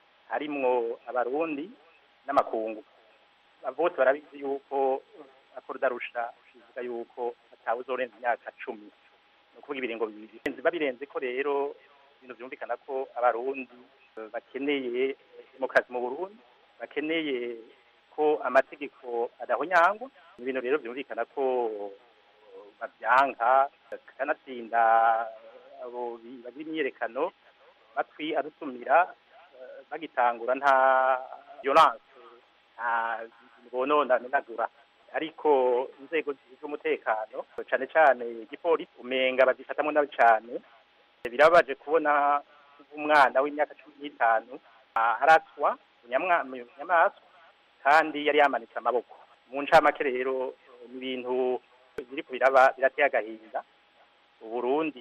Speaker 12: harimwo abarundi n'amakungu bose barabizi yuko korudarusha bivuga yuko atawe uzorenza imyaka cumi ni ukuvuga ibiringo bibiri babirenze ko rero ibintu byumvikana ko abarundi bakeneye demokarasi mu burundi bakeneye ko amategeko adahonyangwa ni ibintu rero byumvikana ko babyanka kanatsinda abo bagira imyiyerekano matwi adutumira eh, bagitangura nta violence nta bonona menagura ariko inzego z'umutekano cyane cyane igipolisi umenga bazifatamwo nabi cyane birabaje kubona umwana w'imyaka cumi n'itanu aratswa inyamaswa kandi yari yamanitse amaboko mu ncamake rero ni ibintu biri ku biraba birateye agahinda uburundi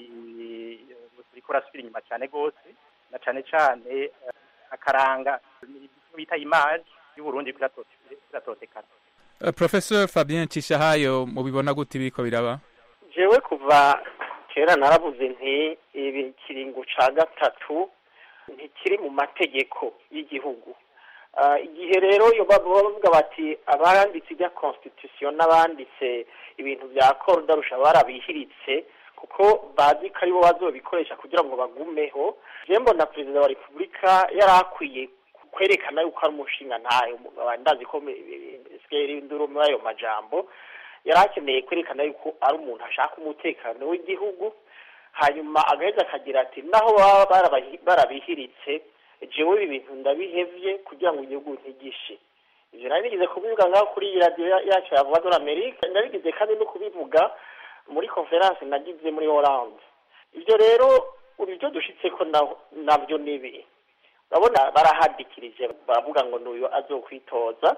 Speaker 12: buriko burasubira inyuma cyane rwose na cyane cyane eh, akaranga bita imaji y'uburundi kiratotekana
Speaker 11: uh, Professor Fabien Cishahayo mubibona gute biriko biraba
Speaker 13: jewe kuva kera naravuze nti ibi kiringo ca gatatu ntikiri mu mategeko y'igihugu Ah, igihe rero iyo baba bavuga bati abanditse ibya constitution n'abanditse ibintu bya korudarusha barabihiritse kuko bazi ko aribo bazobikoresha kugira ngo bagumeho je mbona perezida wa repubulika yari akwiye kwerekana yuko ari umushinga ntayo ndazi ko sigaye induru muri ayo majambo yari akeneye kwerekana yuko ari umuntu ashaka umutekano w'igihugu hanyuma agaheza akagira ati naho baba barabahi- barabihiritse jewe ibi bintu ndabihevye kugira ngo igihugu ntigishe ivyo nari nigeze kubivuga ngaho kuri iyi radiyo ya- yacu ya voix de l'Amerique ndabigize kandi no kubivuga muri conference nagize muri Hollande ivyo rero ubu ivyo dushitseko na- navyo nibi urabona barahadikirije baravuga ngo n'uyu azokwitoza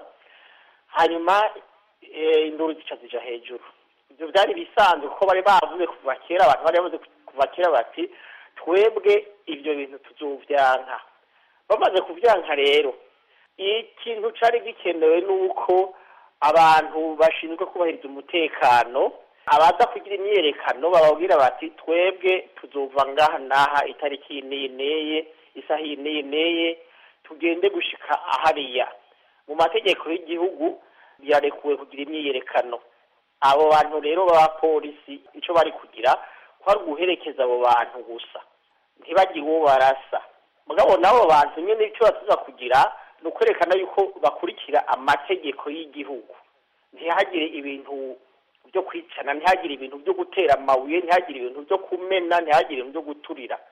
Speaker 13: hanyuma eh, induru zica zija hejuru ivyo vyari bisanzwe kuko bari bavuze kuva kera abantu bari bavuze kuva kera bati twebwe ivyo bintu tuzovyanka bamaze kuvyanka rero ikintu cari gikenewe nuko abantu bashinzwe kubahiriza umutekano abaza kugira imyiyerekano bababwira bati twebwe tuzova ngaha n'aha itariki iyi n'iyi n'iyi isaha iyi n'iyi n'iyi tugende gushika hariya mu mategeko y'igihugu birarekuwe kugira imyiyerekano abo bantu rero b'abapolisi icyo bari kugira ko ari uguherekeza abo bantu gusa ntibagire uwo barasa mugabo n'abo bantu nyine icyo batuza kugira ni ukwerekana yuko bakurikira amategeko y'igihugu ntihagire ibintu byo kwicana ntihagire ibintu byo gutera amabuye ntihagire ibintu byo kumena ntihagire ibintu byo guturira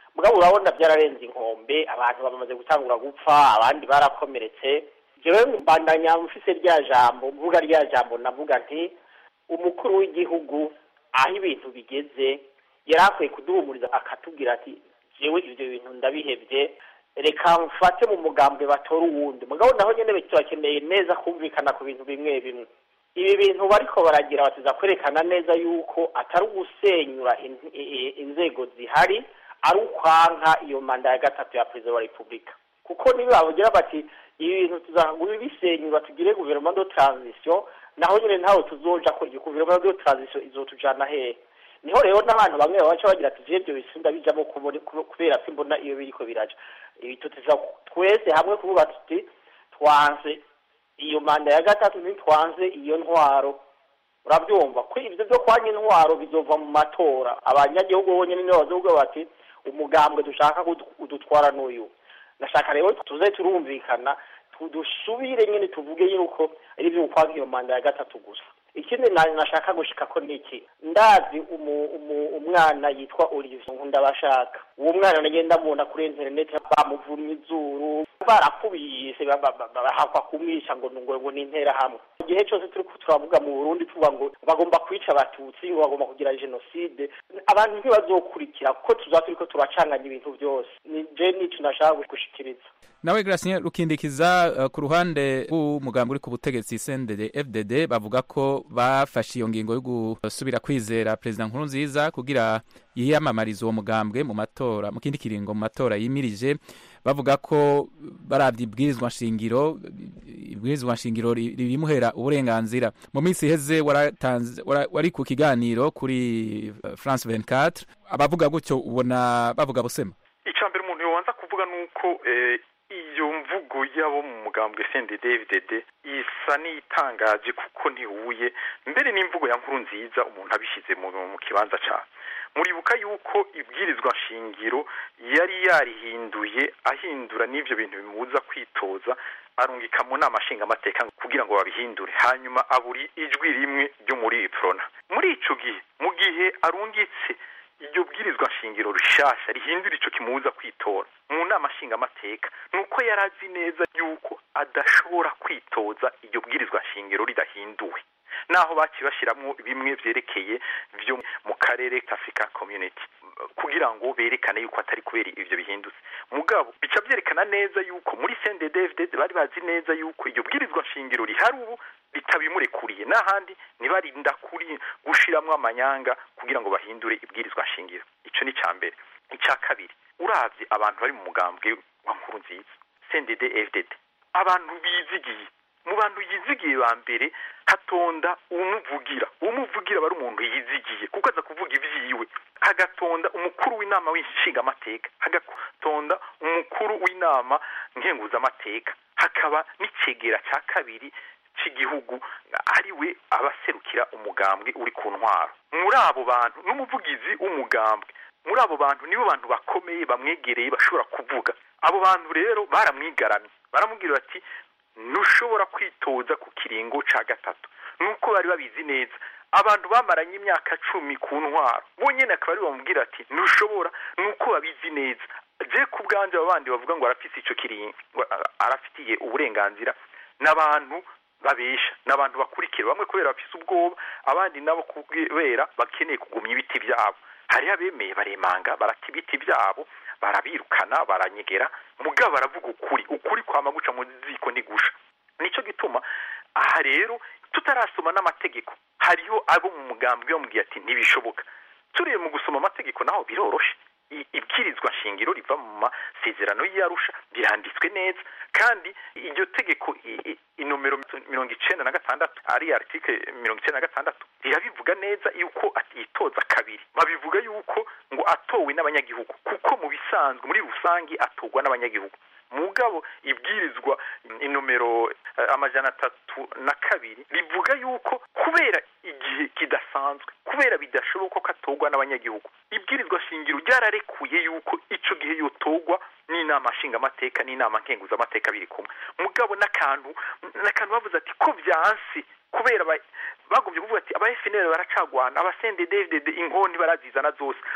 Speaker 13: mugabo urabona byararenze inkombe abantu bamaze gutangura gupfa abandi barakomeretse jewe mbandanya mfise rya jambo mvuga rya jambo navuga nti umukuru w'igihugu aho ibintu bigeze yari akwiye kuduhumuriza akatubwira ati jewe ivyo bintu ndabihevye reka mfate mu mugambwe batora uwundi mugabo naho nyene turakeneye neza kumvikana ku bintu bimwe bimwe ibi bintu bariko baragira batiza kwerekana neza yuko atari ugusenyura in- i- i- inzego zihari ari ukwanka iyo manda ya gatatu ya perezida wa repubulika kuko niba bavugira bati ibi bintu tuzagura bisenyura tugire guverinoma de transition naho nyine ntawe tuzoja ko iyo guverinoma de transition izotujana hehe niho rero n'abantu bamwe babaca bagira ati je ibyo bisinda bijamo kubone- kube- kubera simbona iyo biriko biraja ibi tuteza twese hamwe kuvuga tuti twanze iyo manda ya gatatu ntitwanze iyo ntwaro urabyumva ko ibyo byo kwanya intwaro bizova mu matora abanyagihugu bonyine nibo bazovuga bati umugambwe dushaka kudu- kudutwara n'uyu nashaka rero tuze turumvikana tu- dusubire nyine tuvuge yuko ari ibyo gukwanga iyo manda ya gatatu gusa ikindi na- nashaka gushika ko niki ndazi umu, umu, umwana yitwa Olivier Nkundabashaka uwo mwana nagenda mubona kuri internet bamuvumye izuru barakubise ba- ba- ba- bahakwa kumwisha ngo ngo ngo ni intera hamwe igihe cyose turi ko turavuga mu Burundi tuvuga ngo bagomba kwica abatutsi ngo bagomba kugira genocide abantu ntibazokurikira kuko tuzaba turiko turacanganya ibintu byose ni je nico nashaka gushikiriza
Speaker 11: nawe Gracien rukindikiza uh, ku ruhande rw'umugambi uri ku butegetsi CNDD FDD bavuga ko bafashe iyo ngingo yo gusubira kwizera perezida Nkurunziza kugira yiyamamarize uwo mugambwe mu matora mu kindi kiringo mu matora yimirije bavuga ko baravye ibwirizwa nshingiro ibwirizwa nshingiro ri- ribimuhera uburenganzira mu minsi iheze waratanze wara- wari ku kiganiro kuri uh, France 24 abavuga gutyo ubona bavuga busema
Speaker 14: icya mbere umuntu yobanza kuvuga ni uko eh, iyo mvugo y'abo mu mugambwe CNDD-FDD isa n'itangaje kuko ntihuye mbere n'imvugo ya nkuru nziza umuntu abishyize mu, mu kibanza cyayo muribuka yuko ibwirizwa shingiro yari yarihinduye ahindura n'ivyo bintu bimubuza kwitoza arungika mu nama nshingamateka kugira ngo babihindure hanyuma aburi ijwi rimwe ryo muri prona muri ico gihe mu gihe arungitse iryo bwirizwa shingiro rishasha rihindura ico kimubuza kwitora mu nama nshingamateka nuko yari azi neza yuko adashobora kwitoza iryo bwirizwa shingiro ridahinduwe naho baciye bashiramwo bimwe vyerekeye vyo mu karere ka African Community kugira ngo berekane yuko atari kubera ivyo bihindutse mugabo bica vyerekana neza yuko muri CNDD-FDD bari bazi neza yuko iryo bwirizwa shingiro rihari ubu ritabimurekuriye n'ahandi ntibarinda kuri gushiramwo amanyanga kugira ngo bahindure ibwirizwa shingiro ico ni ca mbere ica kabiri uravye abantu bari mu mugambwe wa nkuru nziza CNDD-FDD abantu bizigiye mu bantu yizigiye ba mbere hatonda umuvugira umuvugira bari umuntu yizigiye kuko aza kuvuga ivyiwe hagatonda umukuru w'inama w'inshingamateka hagatonda umukuru w'inama nkenguzamateka hakaba n'icegera ca kabiri c'igihugu ari we abaserukira umugambwe uri ku ntwaro muri abo bantu n'umuvugizi w'umugambwe muri abo bantu nibo bantu bakomeye bamwegereye bashobora kuvuga abo bantu rero baramwigaramye baramubwira bati ntushobora kwitoza ku kiringo ca gatatu nuko bari babizi neza abantu bamaranye imyaka cumi ku ntwaro bonyene akaba ari bamubwira ati ntushobora nuko babizi neza je ku bwanje abo bandi bavuga ngo arafise ico kiringo ngo arafitiye uburenganzira n'abantu babesha n'abantu bakurikira bamwe kubera bafise ubwoba abandi nabo kubera bakeneye kugumya ibiti byabo hariho abemeye baremanga barata ibiti byabo barabirukana baranyegera mugabo baravuga ukuri ukuri kwama guca mu ziko ntigusha nico gituma aha rero tutarasoma n'amategeko hariho abo mu mugambwe bamubwiye ati ntibishoboka turiye mu gusoma amategeko naho biroroshe I- ibwirizwa shingiro riva mu masezerano y'arusha biranditswe neza kandi iryo tegeko i- i- inomero mirongo icenda na gatandatu ari article mirongo icenda na gatandatu rirabivuga neza yuko atitoza kabiri babivuga yuko ngo atowe n'abanyagihugu kuko mu bisanzwe muri rusange atorwa n'abanyagihugu mugabo ibwirizwa inomero eh, amajana atatu na kabiri rivuga yuko kubera igihe kidasanzwe kubera bidashoboka ko atorwa n'abanyagihugu ibwirizwa shingiro ryararekuye yuko ico gihe yotorwa n'inama nshingamateka n'inama nkenguzamateka biri kumwe mugabo n'akantu n'akantu bavuze ati ko vyansi kubera ba- bagombye kuvuga ati aba FNL baracagwana aba CNDD-FDD inkoni barazizana zose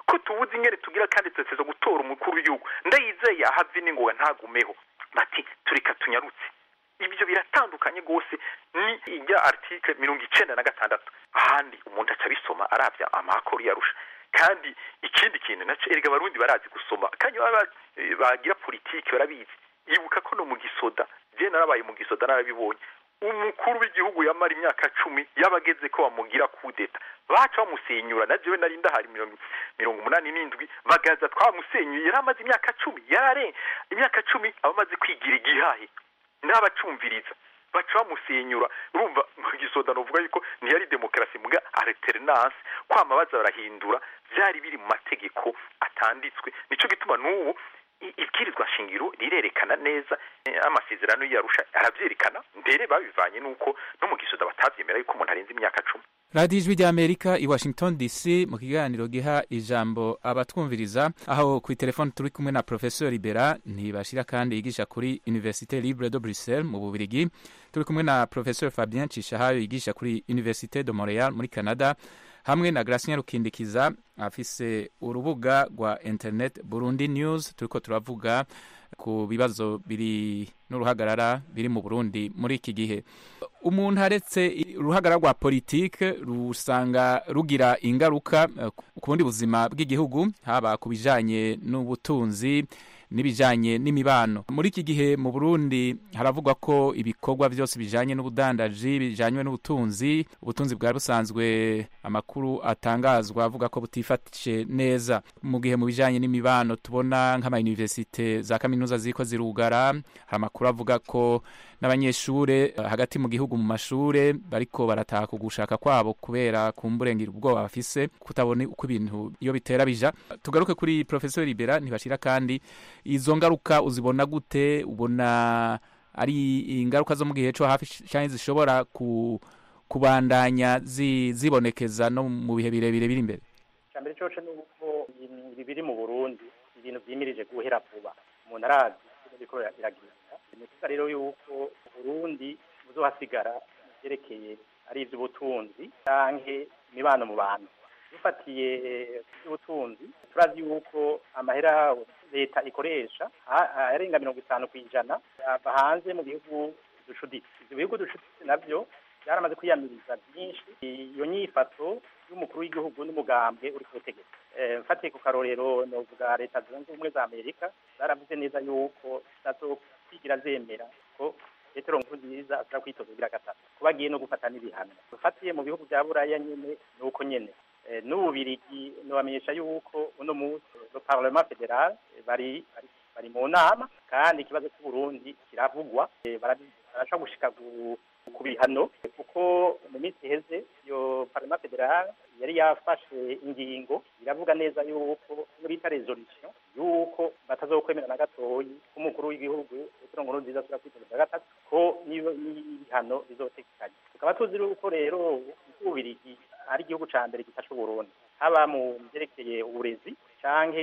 Speaker 14: ko tubuze ingene tugira kandi tuteza gutora umukuru w'igihugu ndayizeye ahave n'ingoga ntagumeho bati tureka tunyarutse ibyo biratandukanye rwose ni ijya article mirongo icenda na gatandatu ahandi umuntu aca abisoma arabya amakuru yarusha kandi ikindi kintu naco erega abarundi barazi gusoma kandi baba bagira politiki barabizi ibuka ko no mu gisoda je narabaye mu gisoda narabibonye umukuru w'igihugu yamara imyaka cumi yabageze ko bamugira kudeta baca bamusenyura na jewe nari ndahari mirongo mirongo umunani n'indwi bagaza twamusenyuye yari amaze imyaka cumi yarare imyaka cumi aba amaze kwigira igihahe n'abacumviriza baca bamusenyura urumva mu gisoda novuga yuko ntiyari demokarasi muga alternance kwama baza barahindura byari biri mu mategeko atanditswe nico gituma n'ubu ibwirizwa shingiro rirerekana neza amasezerano yarusha arabyerekana mbere babivanye nuko no mu gisoda batavyemera yuko umuntu arenze imyaka cumi
Speaker 11: radiyo ijwi ry'amerika i washington dc mu kiganiro giha ijambo abatwumviriza aho ku telefone turi kumwe na professeur libera ntibashira kandi yigisha kuri université libre de bruxelles mu bubirigi turi kumwe na professeur fabien cishahayo yigisha kuri université de montreal muri canada hamwe na Gracien Rukindikiza afise urubuga rwa internet Burundi News turiko turavuga ku bibazo biri n'uruhagarara biri mu Burundi muri iki gihe umuntu aretse uruhagarara rwa politike rusanga rugira ingaruka ku bundi buzima bw'igihugu haba ku bijanye n'ubutunzi n'ibijanye n'imibano muri iki gihe mu Burundi haravugwa ko ibikorwa byose bijanye n'ubudandaji bijanywe n'ubutunzi ubutunzi bwa busanzwe amakuru atangazwa avuga ko butifatishe neza mu gihe mu bijanye n'imibano tubona nk'ama universite za kaminuza ziko zirugara hari amakuru avuga ko n'abanyeshure hagati mu gihugu mu mashure bariko barataha ku gushaka kwabo kubera kumburengera ubwoba bafise kutabona uko ibintu iyo bitera bija tugaruke kuri professeur Libera ntibashira kandi izo ngaruka uzibona gute ubona ari ingaruka zo mu gihe cyo hafi cyane zishobora ku kubandanya zi, zibonekeza no mu bihe birebire biri imbere
Speaker 12: cyambere cyo ni uko ibi biri mu Burundi ibintu vyimirije guhera vuba umuntu arazi biriko biragenda ni kuvuga rero yuko Burundi buzohasigara vyerekeye ari ivy'ubutunzi canke imibano mu bantu dufatiye iby'ubutunzi turazi yuko amahera leta ikoresha arenga mirongo itanu ku ijana ava hanze mu bihugu ducuditse ibyo bihugu ducuditse nabyo byaramaze kwiyamiriza byinshi iyo nyifato y'umukuru w'igihugu n'umugambwe uri ku butegetsi mfatiye ku karorero novuga leta zunze ubumwe za amerika zaravuze neza yuko zitazokwigira zemera ko petero nkurunziza ashobora kwitoza kugira gatatu kuba agiye no gufata n'ibihano dufatiye mu bihugu bya buraya nyine ni uko nyine n'ububirigi nubamenyesha yuko uno munsi le parlement federal bari bari mu nama kandi ikibazo cy'uburundi kiravugwa barashobora gushika ku bihano kuko mu minsi iheze iyo parlement federal yari yafashe ingingo iravuga neza yuko bita resolution yuko batazokwemera na gatoyi k'umukuru w'igihugu petero nkurunziza ashobora kwitoza gatatu ko n'ibihano bizotekanye tukaba tuzi yuko rero ububirigi ari igihugu ca mbere gifasha uburundi haba mu vyerekeye uburezi canke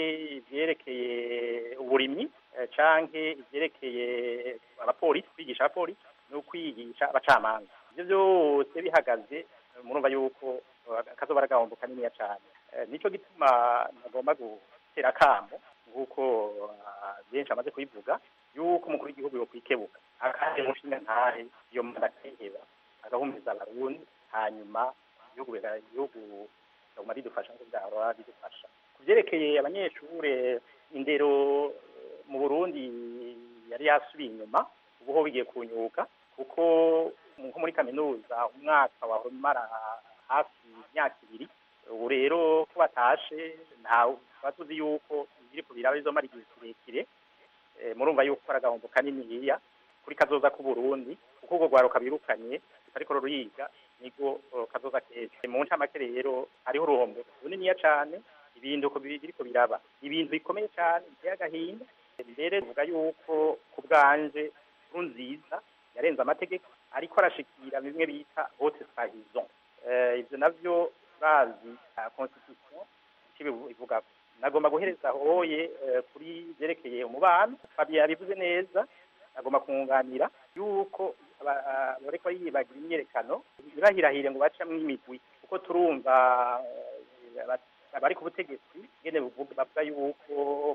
Speaker 12: ivyerekeye uburimyi canke ivyerekeye abapolisi kwigisha abapolisi no kwigisha abacamanza ivyo vyose bihagaze murumva yuko kazoba ari agahombo kaniniya cane nico gituma nagomba gutera akamo nk'uko benshi bamaze kubivuga yuko umukuru w'igihugu yokwikebuka akandi mushinga ntahe iyo manda akayiheba agahumuriza abarundi hanyuma ibihugu ibihugu biguma bidufasha nk'uko byahora bidufasha ku byerekeye abanyeshure indero mu burundi yari yasubiye inyuma ubu ho bigiye kunyuka kuko nko muri kaminuza umwaka wahora umara hafi imyaka ibiri ubu rero ko batashe ntawe tuba tuzi yuko ibiri ku biraba bizomara igihe kirekire murumva yuko ari agahombo kaniniya kuri kazoza k'uburundi kuko urwo rwaruka birukanye ariko ruriga nigo kazoza keza mu ncamake rero hariho uruhombo runiniya cane ibintu biriko biraba ibintu bikomeye cane biteye agahinda mbere tuvuga yuko ku bwanje nziza yarenze amategeko ariko arashikira bimwe bita haute trahison ivyo navyo bazi constitution ivuga nagomba guhereza hoye kuri vyerekeye umubano Fabien yabivuze neza nagomba kunganira yuko bariko yibagira imyerekano ntibahirahire ngo bacamwo imigwi kuko turumva bari ku butegetsi ngene buvuga bavuga yuko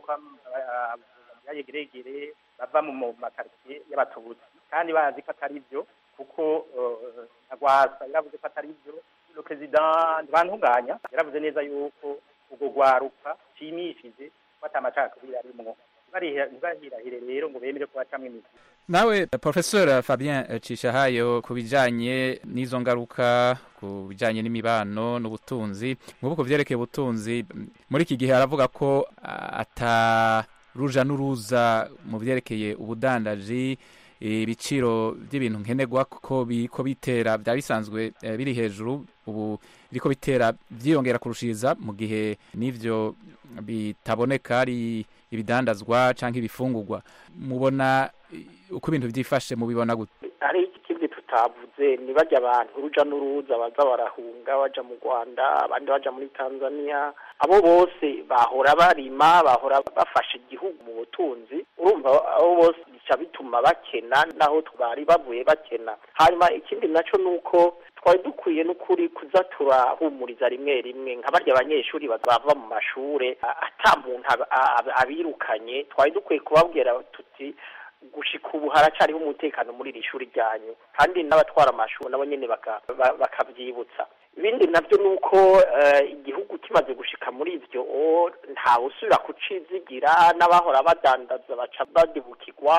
Speaker 12: yayegeregere bava mu makaritsiye y'abatutsi kandi bazi ko atari byo kuko agwasa yaravuze ko atari byo le president ntibantunganya yaravuze neza yuko ubwo rwaruka nshimishije ko atamacakubiri arimwo ntibahirahire rero ngo bemere ko bacamwo imizi
Speaker 11: nawe professeur fabien cishahayo ku bijanye n'izo ngaruka ku bijanye n'imibano n'ubutunzi nk'ubu ku vyerekeye ubutunzi muri iki gihe aravuga ko ata ruja n'uruza mu vyerekeye ubudandaji ibiciro by'ibintu nkenerwa ko biko bitera byaba bisanzwe biri hejuru ubu biriko bitera byiyongera kurushiriza mu gihe n'ivyo bitaboneka ari ibidandazwa canke ibifungurwa mubona uko ibintu byifashe mubibona gute
Speaker 13: hari ikindi tutavuze ni bajya abantu uruja n'uruza baza barahunga baja mu rwanda abandi baja muri tanzania abo bose bahora barima bahora bafasha igihugu mu butunzi urumva abo bose bica bituma bakena naho bari bavuye bakena hanyuma ikindi naco ni uko twari dukwiye n'ukuri kuza turahumuriza rimwe rimwe nka barya abanyeshuri bava mu mashure ata muntu abirukanye twari dukwiye kubabwira tuti gushika ubu haracariho umutekano muri iri shuri ryanyu kandi n'abatwara amashuri nabo nyene bakavyibutsa ibindi navyo ni uko igihugu kimaze gushika muri ivyo ntawe usubira kucizigira n'abahora badandaza baca badibukirwa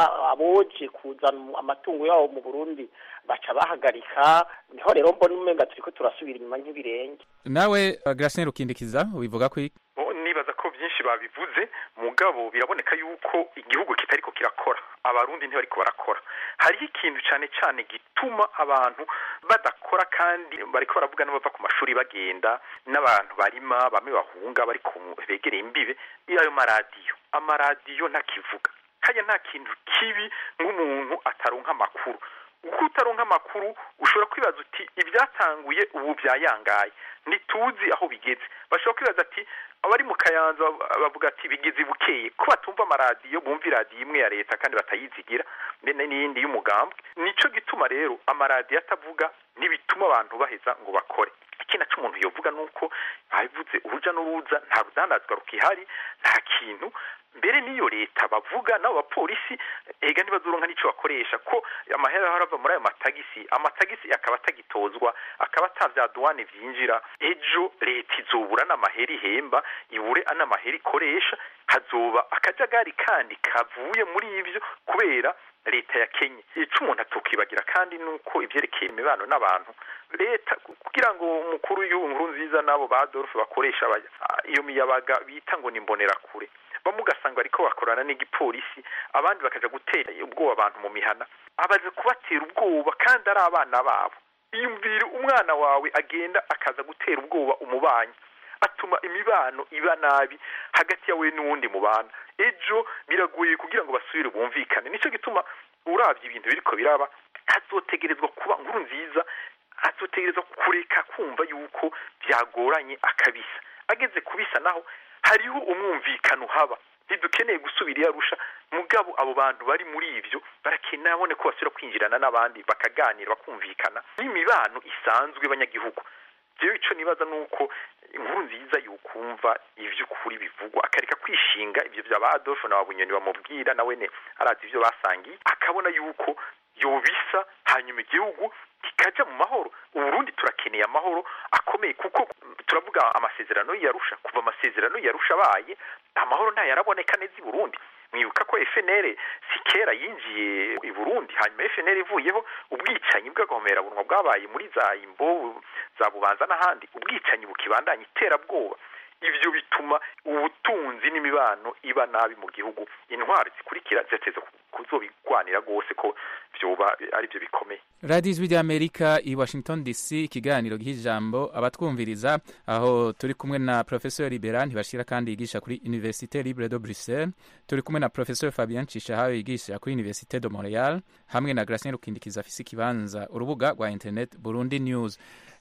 Speaker 13: aboje kuzana amatungo yabo mu burundi baca bahagarika niho rero mbona umenga turiko turasubira inyuma nk'ibirenge
Speaker 11: nawe Gracien Rukindikiza ubivuga ko
Speaker 14: nibaza ko byinshi babivuze mugabo biraboneka yuko igihugu kitariko kirakora abarundi ntibariko barakora hariho ikintu cyane cyane gituma abantu badakora kandi bariko baravuga n'abava ku mashuri bagenda n'abantu barima bamwe bahunga bari begereye imbibe ayo maradiyo amaradiyo ntakivuga kajya nta kintu kibi nk'umuntu ataronka amakuru uko utaronka amakuru ushobora kwibaza uti ibyatanguye ubu byayangaye ntituzi aho bigeze bashobora kwibaza ati abari mu kayanza bavuga ati bigeze bukeye ko batumva amaradiyo bumva iradiyo imwe ya leta kandi batayizigira mbene n'iyindi y'umugambwe nico gituma rero amaradiyo atavuga ntibituma abantu baheza ngo bakore ikindi naco umuntu yovuga nuko babivuze uruja n'uruza nta rudandazwa rukihari nta kintu mbere n'iyo leta bavuga n'abo bapolisi ega ntibazoronka n'ico bakoresha ko amahera arava muri ayo matagisi amatagisi akaba atagitozwa akaba atavya duwane vyinjira ejo leta izobura n'amahera ihemba ibure n'amahera ikoresha hazoba akajagari kandi kavuye muri ivyo kubera leta ya Kenya ico umuntu atukibagira kandi nuko ivyerekeye imibano n'abantu leta kugira ngo umukuru w'inkuru nziza n'abo ba Adolphe bakoresha iyo miyabaga bita ngo ni kure bamwe ugasanga bariko bakorana n'igipolisi abandi bakaja gutera ubwoba abantu mu mihana abaze kubatera ubwoba kandi ari abana babo iyumvire umwana wawe agenda akaza gutera ubwoba umubanyi atuma imibano iba nabi hagati yawe n'uwundi mubana ejo biragoye kugira ngo basubire bumvikane nico gituma uravye ibintu biriko biraba hazotegerezwa kuba nkuru nziza hazotegerezwa kureka kumva yuko byagoranye akabisa ageze kubisa naho hariho umwumvikano haba ntidukeneye gusubira iyo arusha mugabo abo bantu bari muri ivyo barakeneye abone ko basubira kwinjirana n'abandi bakaganira bakumvikana n'imibano isanzwe y'abanyagihugu jewe ico nibaza nuko inkuru nziza yukumva ivy'ukuri bivugwa akareka kwishinga ivyo vya ba Adolphe na babunyoni bamubwira nawe ne arazi ivyo basangiye akabona yuko yobisa hanyuma igihugu kikaja mu mahoro uburundi turakeneye amahoro akomeye kuko turavuga amasezerano yarusha kuva amasezerano yarusha abaye amahoro ntayaraboneka neza i burundi mwibuka ko FNL si kera yinjiye i Burundi hanyuma FNL ivuyeho ubwicanyi bw'agahomerabunwa bwabaye muri za imbo za bubanza n'ahandi ubwicanyi bukibandanya iterabwoba ivyo bituma ubutunzi n'imibano iba nabi mu gihugu intwari zikurikira ziteze kuzobigwanira rwose ko vyoba ari byo bikomeye
Speaker 11: radiyo ijwi ry'amerika i washington dc ikiganiro giha ijambo abatwumviriza aho turi kumwe na professeur libera ntibashira kandi yigisha kuri université libre de bruxelles turi kumwe na professeur fabien cishahayo yigisha kuri université de montreal hamwe na gracien rukindikiza afise ikibanza urubuga rwa internet burundi news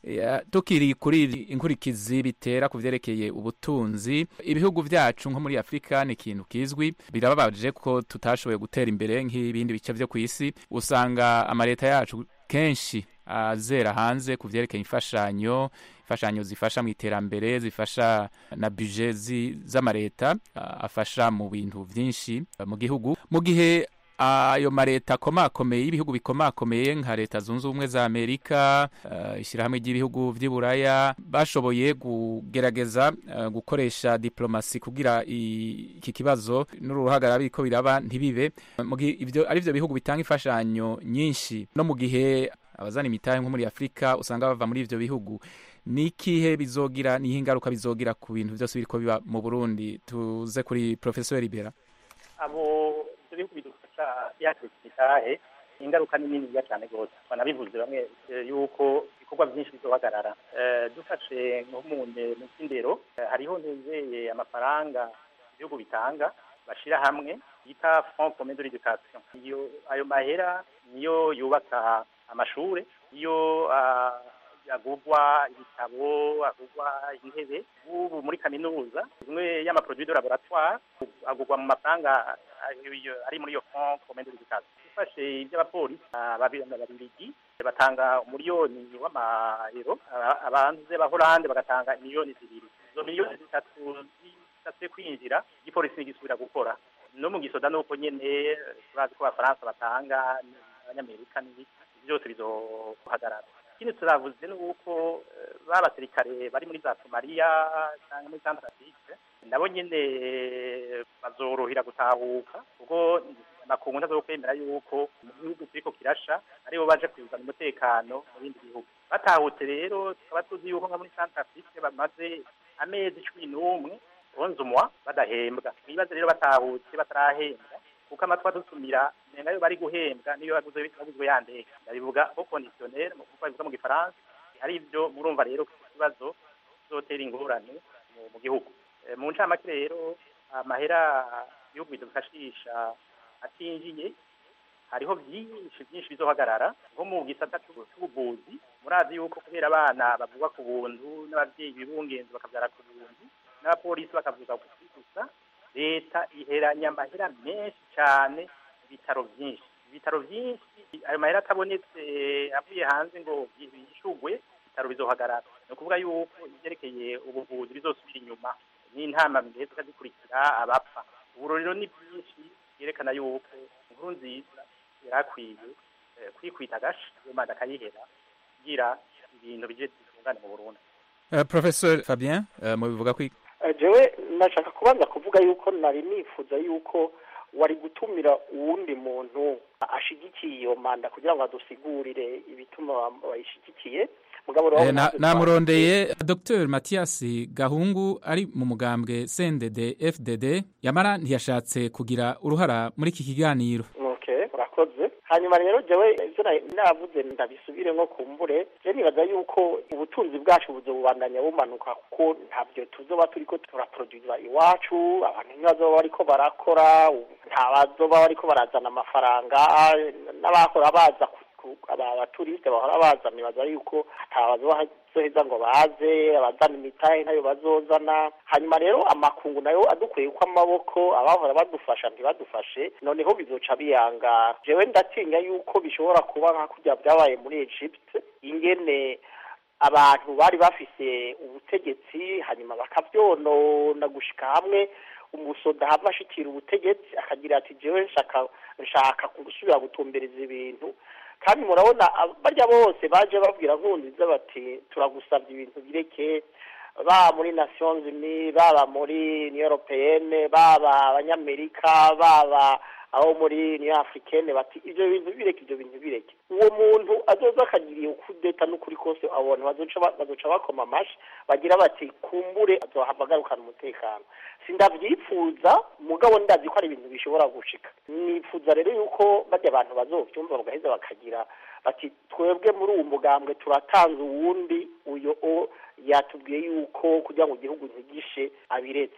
Speaker 11: tukiri kuri inkurikizi bitera ku vyerekeye ubutunzi ibihugu vyacu nko muri afurika ni ikintu kizwi birababaje ko tutashoboye gutera imbere nk'ibindi bice vyo kw'isi usanga amaleta yacu kenshi azera hanze ku vyerekeye imfashanyo imfashanyo zifasha mu iterambere zifasha na buje z'amareta afasha mu bintu byinshi mu gihugu mu gihe ayo mareta akomakomeye y'ibihugu bikomakomeye nka leta zunze ubumwe za amerika ishyirahamwe ry'ibihugu by'i buraya bashoboye kugerageza gukoresha diplomasi kugira iki kibazo n'uruhagarara biriko biraba ntibibe ibyo ari byo bihugu bitanga imfashanyo nyinshi no mu gihe abazana imitahe nko muri afurika usanga bava muri ibyo bihugu ni ikihe bizogira niho ingaruka bizogira ku bintu byose biriko biba mu burundi tuze kuri professeur libera
Speaker 12: abo ibihugu bidufasha yaturutse imitahe ingaruka ni niniya cyane rwose banabivuze bamwe yuko ibikorwa byinshi bizohagarara dufashe nko mu cy'indero hariho ntizeye amafaranga ibihugu bitanga bashyira hamwe yita fond commun de l'education iyo ayo mahera niyo yubaka amashuri iyo agurwa ibitabo agurwa intebe ubu muri kaminuza imwe y'amaproduit de laboratoire agurwa mu mafaranga ari muri iyo fond commun de l'education ufashe iby'abapolisi ababiligi batanga umuriyoni w'amayero abanze b'ahorande bagatanga miliyoni zibiri izo miliyoni zitatu zishatse kwinjira igipolisi ntigisubira gukora no mu gisoda nuko nyene turazi ko abafaransa batanga abanyamerika n'ibiki byose bizohagarara ikindi turavuze ni uko ba basirikare bari muri za somaliya cyangwa muri santarafike nabo nyine bazorohera gutahuka kuko amakungu ntazokwemera yuko mu gihugu kiriko kirasha aribo baje kuzana umutekano mu bindi bihugu batahutse rero tukaba tuzi yuko nka muri santarafike bamaze amezi cumi n'umwe onze umwa badahembwa ibibazo rero batahutse batarahembwa kuko amatwi adusumira nenga yo bari guhembwa niyo baguzwe baguzwe yandeka ndabivuga ko conditionnel mu kuko bivuga mu gifaransa ari ibyo murumva rero ko ikibazo zotera ingorane mu gihugu mu ncamake rero amahera ibihugu bidufashisha atinjiye hariho byinshi byinshi bizohagarara nko mu gisata cy'ubuvuzi murazi yuko kubera abana bavugwa ku buntu n'ababyeyi bibungenzi bakabyara ku buntu n'abapolisi bakavuga gusa leta iheranya amahera menshi cyane ibitaro byinshi ibitaro byinshi ayo mahera atabonetse avuye hanze ngo yishugwe ibitaro bizohagarara ni ukuvuga yuko ibyerekeye ubuvuzi bizosubira inyuma n'intama mbere tukazikurikira abapfa ubu rero ni byinshi byerekana yuko inkuru nziza yarakwiye kwikwita agasha iyo manda akayihera kugira ibintu bije bitungane mu burundi
Speaker 11: professeur fabien mubivuga ko
Speaker 13: jewe nashaka kubanza kuvuga yuko nari nifuza yuko wari gutumira uwundi muntu ashigikiye iyo manda kugira ngo adusigurire ibituma bayishigikiye
Speaker 11: namurondeye dr mathias gahungu ari mu mugambwe cndd fdd yamara ntiyashatse kugira uruhara muri iki kiganiro
Speaker 13: urakoze hanyuma rero jewe ivyo navuze ndabisubire nko kumbure je nibaza yuko ubutunzi bwacu buzobubandanya bumanuka kuko ntabyo tuzoba turiko turaproduza iwacu abantu ntibazoba bariko barakora nta bazoba bariko barazana amafaranga n'abahora baza aba baturiste bahora baza nibaza yuko atabazoheza ngo baze abazana imitahe ntayo bazozana hanyuma rero amakungu nayo adukwiye uko amaboko abahora badufasha ntibadufashe noneho bizoca biyanga jewe ndatinya yuko bishobora kuba nka kurya byabaye muri Egypt ingene abantu bari bafise ubutegetsi hanyuma bakavyonona gushika hamwe umusoda hava ashikira ubutegetsi akagira ati jewe nshaka nshaka gusubira gutumbereza ibintu kandi murabona barya bose baje babwira nkunziza bati turagusabye ibintu bireke baba muri nations unies baba muri union européenne baba abanyamerika baba aho muri union africaine bati ivyo bintu bireke ivyo bintu bireke uwo muntu azoza akagiriye ukudeta n'ukuri kose abantu bazoca bakoma amashi bagira bati kumbure azohava agarukana umutekano sindavyifuza mugabo ndazi ko ari ibintu bishobora gushika nifuza rero yuko barya abantu bazovyumva bagaheza bakagira bati twebwe muri uwo mugambwe turatanze uwundi uyo o yatubwiye yuko kugira ngo igihugu ntigishe abiretse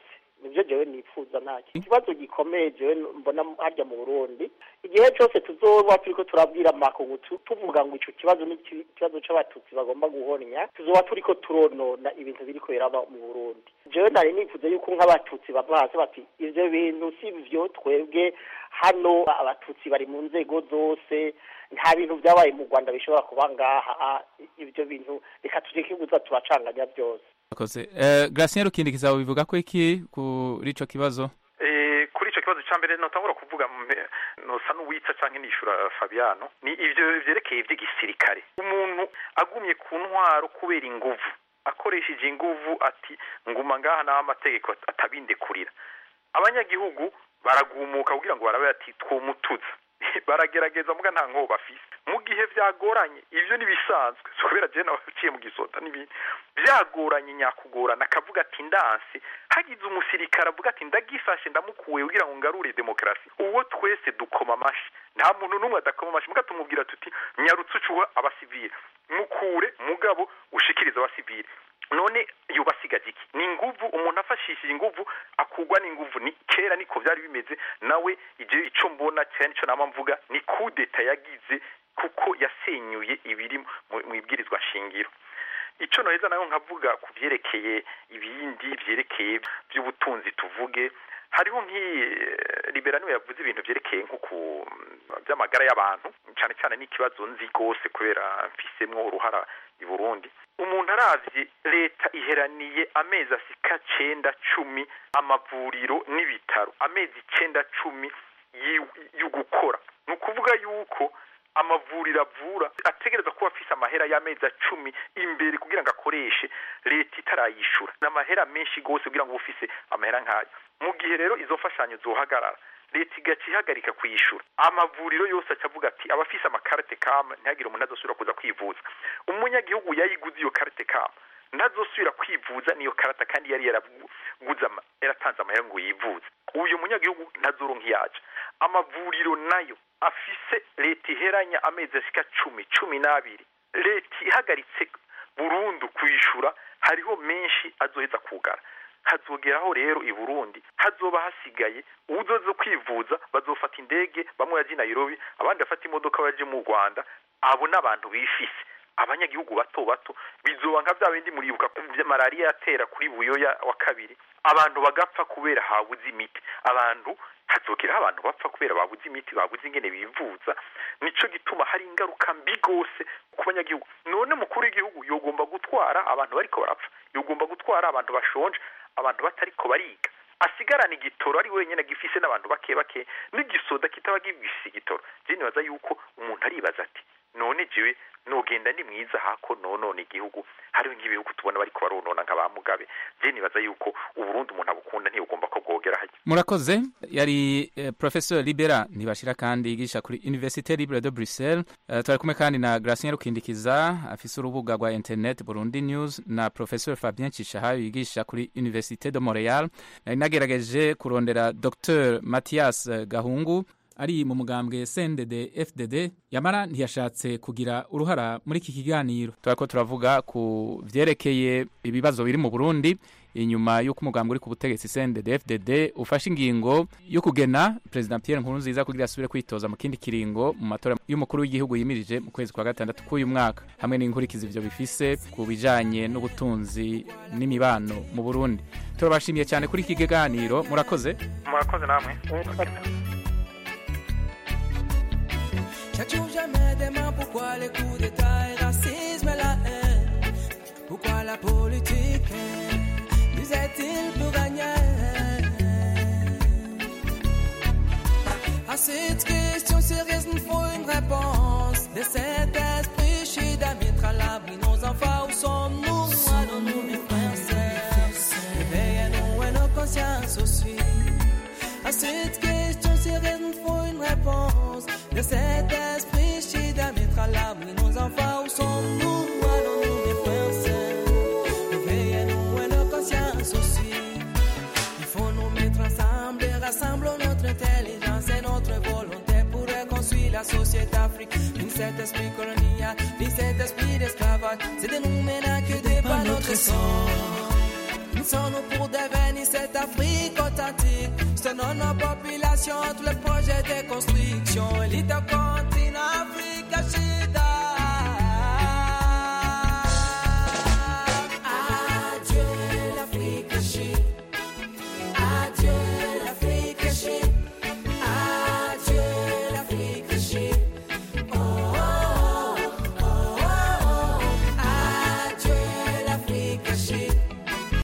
Speaker 13: nibyo jewe nifuza ntacyo ikibazo gikomeye jewe mbona harya mu burundi igihe cyose tuzoba turiko turabwira amakungu tu- tuvuga ngo ico kibazo ni iki- ikibazo c'abatutsi bagomba guhonya tuzoba turiko turonona ibintu biriko biraba mu burundi jewe nari nifuza yuko nk'abatutsi bava hasi bati ivyo bintu si vyo twebwe hano abatutsi bari mu nzego zose nta bintu byabaye mu rwanda bishobora kuba ngaha ah, ibyo bintu reka tureke kuza turacanganya byose
Speaker 11: Murakoze. Eh, Gratien Rukindikiza bivuga ko iki kuri ico kibazo
Speaker 14: Eh, kuri icyo kibazo cya mbere notangura kuvuga mbe- nosa n'uwitsa cyangwa nishura Fabiano ni ivyo vyerekeye ivy'igisirikare umuntu agumye ku ntwaro kubera inguvu akoresheje inguvu ati nguma ngaha naho amategeko at- atabindekurira abanyagihugu baragumuka kugira ngo barabe ati twomutuza baragerageza muga nta nkobo bafise mu gihe vyagoranye ivyo nibisanzwe si kubera jewe nabaciye mu gisota n'ibindi vyagoranye nyakugorana akavuga ati ndanse hagize umusirikare avuga ati ndagifashe ndamukuye kugira ngo ngarure demokarasi uwo twese dukoma amashi nta muntu n'umwe adakoma amashi muga tumubwira tuti nyarutse ucuha abasivile mukure mugabo ushikirize abasivile none yubasigaje iki ni inguvu umuntu afashishije inguvu akugwa n'inguvu ni kera niko vyari bimeze nawe igihe ico mbona cyane nico nama mvuga ni kudeta yagize kuko yasenyuye ibiri mu- mu ibwirizwa shingiro ico noheza nayo nkavuga ku vyerekeye ibindi vyerekeye vy'ubutunzi tuvuge hariho nk'iyi liberano yavuze ibintu vyerekeye nko ku vy'amagara y'abantu cyane cyane n'ikibazo nzi rwose kubera mfisemwo uruhara i burundi umuntu aravye leta iheraniye amezi asika cenda cumi amavuriro n'ibitaro amezi icenda cumi yi- y'ugukora ni ukuvuga yuko amavuriro avura ategereza kuba afise amahera y'amezi cumi imbere kugira ngo akoreshe leta itarayishura ni amahera menshi rwose kugira ngo ube ufise amahera nk'ayo mu gihe rero izo mfashanyo zohagarara leta igaca ihagarika kuyishura amavuriro yose aca avuga ati abafise amakarite kama ntihagire umuntu azosubira kuza kwivuza umunyagihugu yayiguze iyo karite kama ntazosubira kwivuza niyo karata kandi yari yaraguze ama- yaratanze amahera ngo yivuze uyu munyagihugu ntazoronka iyaca amavuriro nayo afise leta iheranya amezi ashika cumi cumi n'abiri leta ihagaritse burundu kuyishura hariho menshi azoheza kugara hazogeraho rero i burundi hazoba hasigaye uwuzoze kwivuza bazofata indege bamwe baje i nairobi abandi bafata imodoka baje mu rwanda abo n'abantu bifise abanyagihugu bato bato bizoba nka bya bindi muribuka vya malariya yatera kuri buyoya wa kabiri abantu bagapfa kubera habuze imiti abantu hazogeraho abantu bapfa kubera babuze imiti babuze ingene bivuza nico gituma hari ingaruka mbi gose ku banyagihugu none mukuru w'igihugu yogomba gutwara abantu bariko barapfa yogomba gutwara abantu bashonje abantu batariko bariga asigarana igitoro ari wenyine gifise n'abantu bake bake n'igisoda kitaba gifise igitoro je nibaza yuko umuntu aribaza ati none jewe nogenda ni mwiza hako nonona igihugu hariho nk'ibihugu tubona bariko baronona nka ba mugabe je nibaza yuko uburundi umuntu abukunda ntibugomba ko bwogera hajya
Speaker 11: murakoze yari eh, professeur libera ntibashira kandi yigisha kuri université libre de bruxelles eh, twari kumwe kandi na gracien rukindikiza afise urubuga rwa internet burundi news na professeur fabien cishahayo yigisha kuri université de montreal nari nagerageje kurondera dr mathias eh, gahungu ari mu mugambwe CNDD FDD yamara ntiyashatse kugira uruhara muri iki kiganiro turako turavuga ku vyerekeye ibibazo biri mu Burundi inyuma y'uko umugambwe uri ku butegetsi CNDD FDD ufashe ingingo yo kugena President Pierre Nkurunziza kugira asubire kwitoza mu kindi kiringo mu matora y'umukuru w'igihugu yimirije mu kwezi kwa gatandatu k'uyu mwaka hamwe n'inkurikizi ivyo bifise ku bijanye n'ubutunzi n'imibano mu Burundi turabashimiye cyane kuri iki kiganiro murakoze
Speaker 14: murakoze namwe
Speaker 15: Chaque jour je me demande pourquoi les coups d'état et racisme et la haine. Pourquoi la politique nous est-il pour gagner À cette question sérieuse, nous faut une réponse. De cet esprit, je à mettre à l'abri nos enfants. Où sommes-nous Allons-nous, mes frères et sœurs Réveillez-nous et nos consciences aussi. À cette question sérieuse, nous faut une réponse. De cet esprit, je à mettre à l'abri nos enfants. Où sommes-nous Allons-nous, mes frères et sœurs Réveillez-nous et nos consciences aussi. Il faut nous mettre ensemble et rassembler notre intelligence et notre volonté pour reconstruire la société africaine. Ni cet esprit colonial, ni cet esprit d'esclavage, c'est de nous maintenant que dépend notre sang. Nous Unissons-nous pour devenir cette Afrique authentique. Soutenons nos populations, tous les projets de construction. Élite au continent Afrique,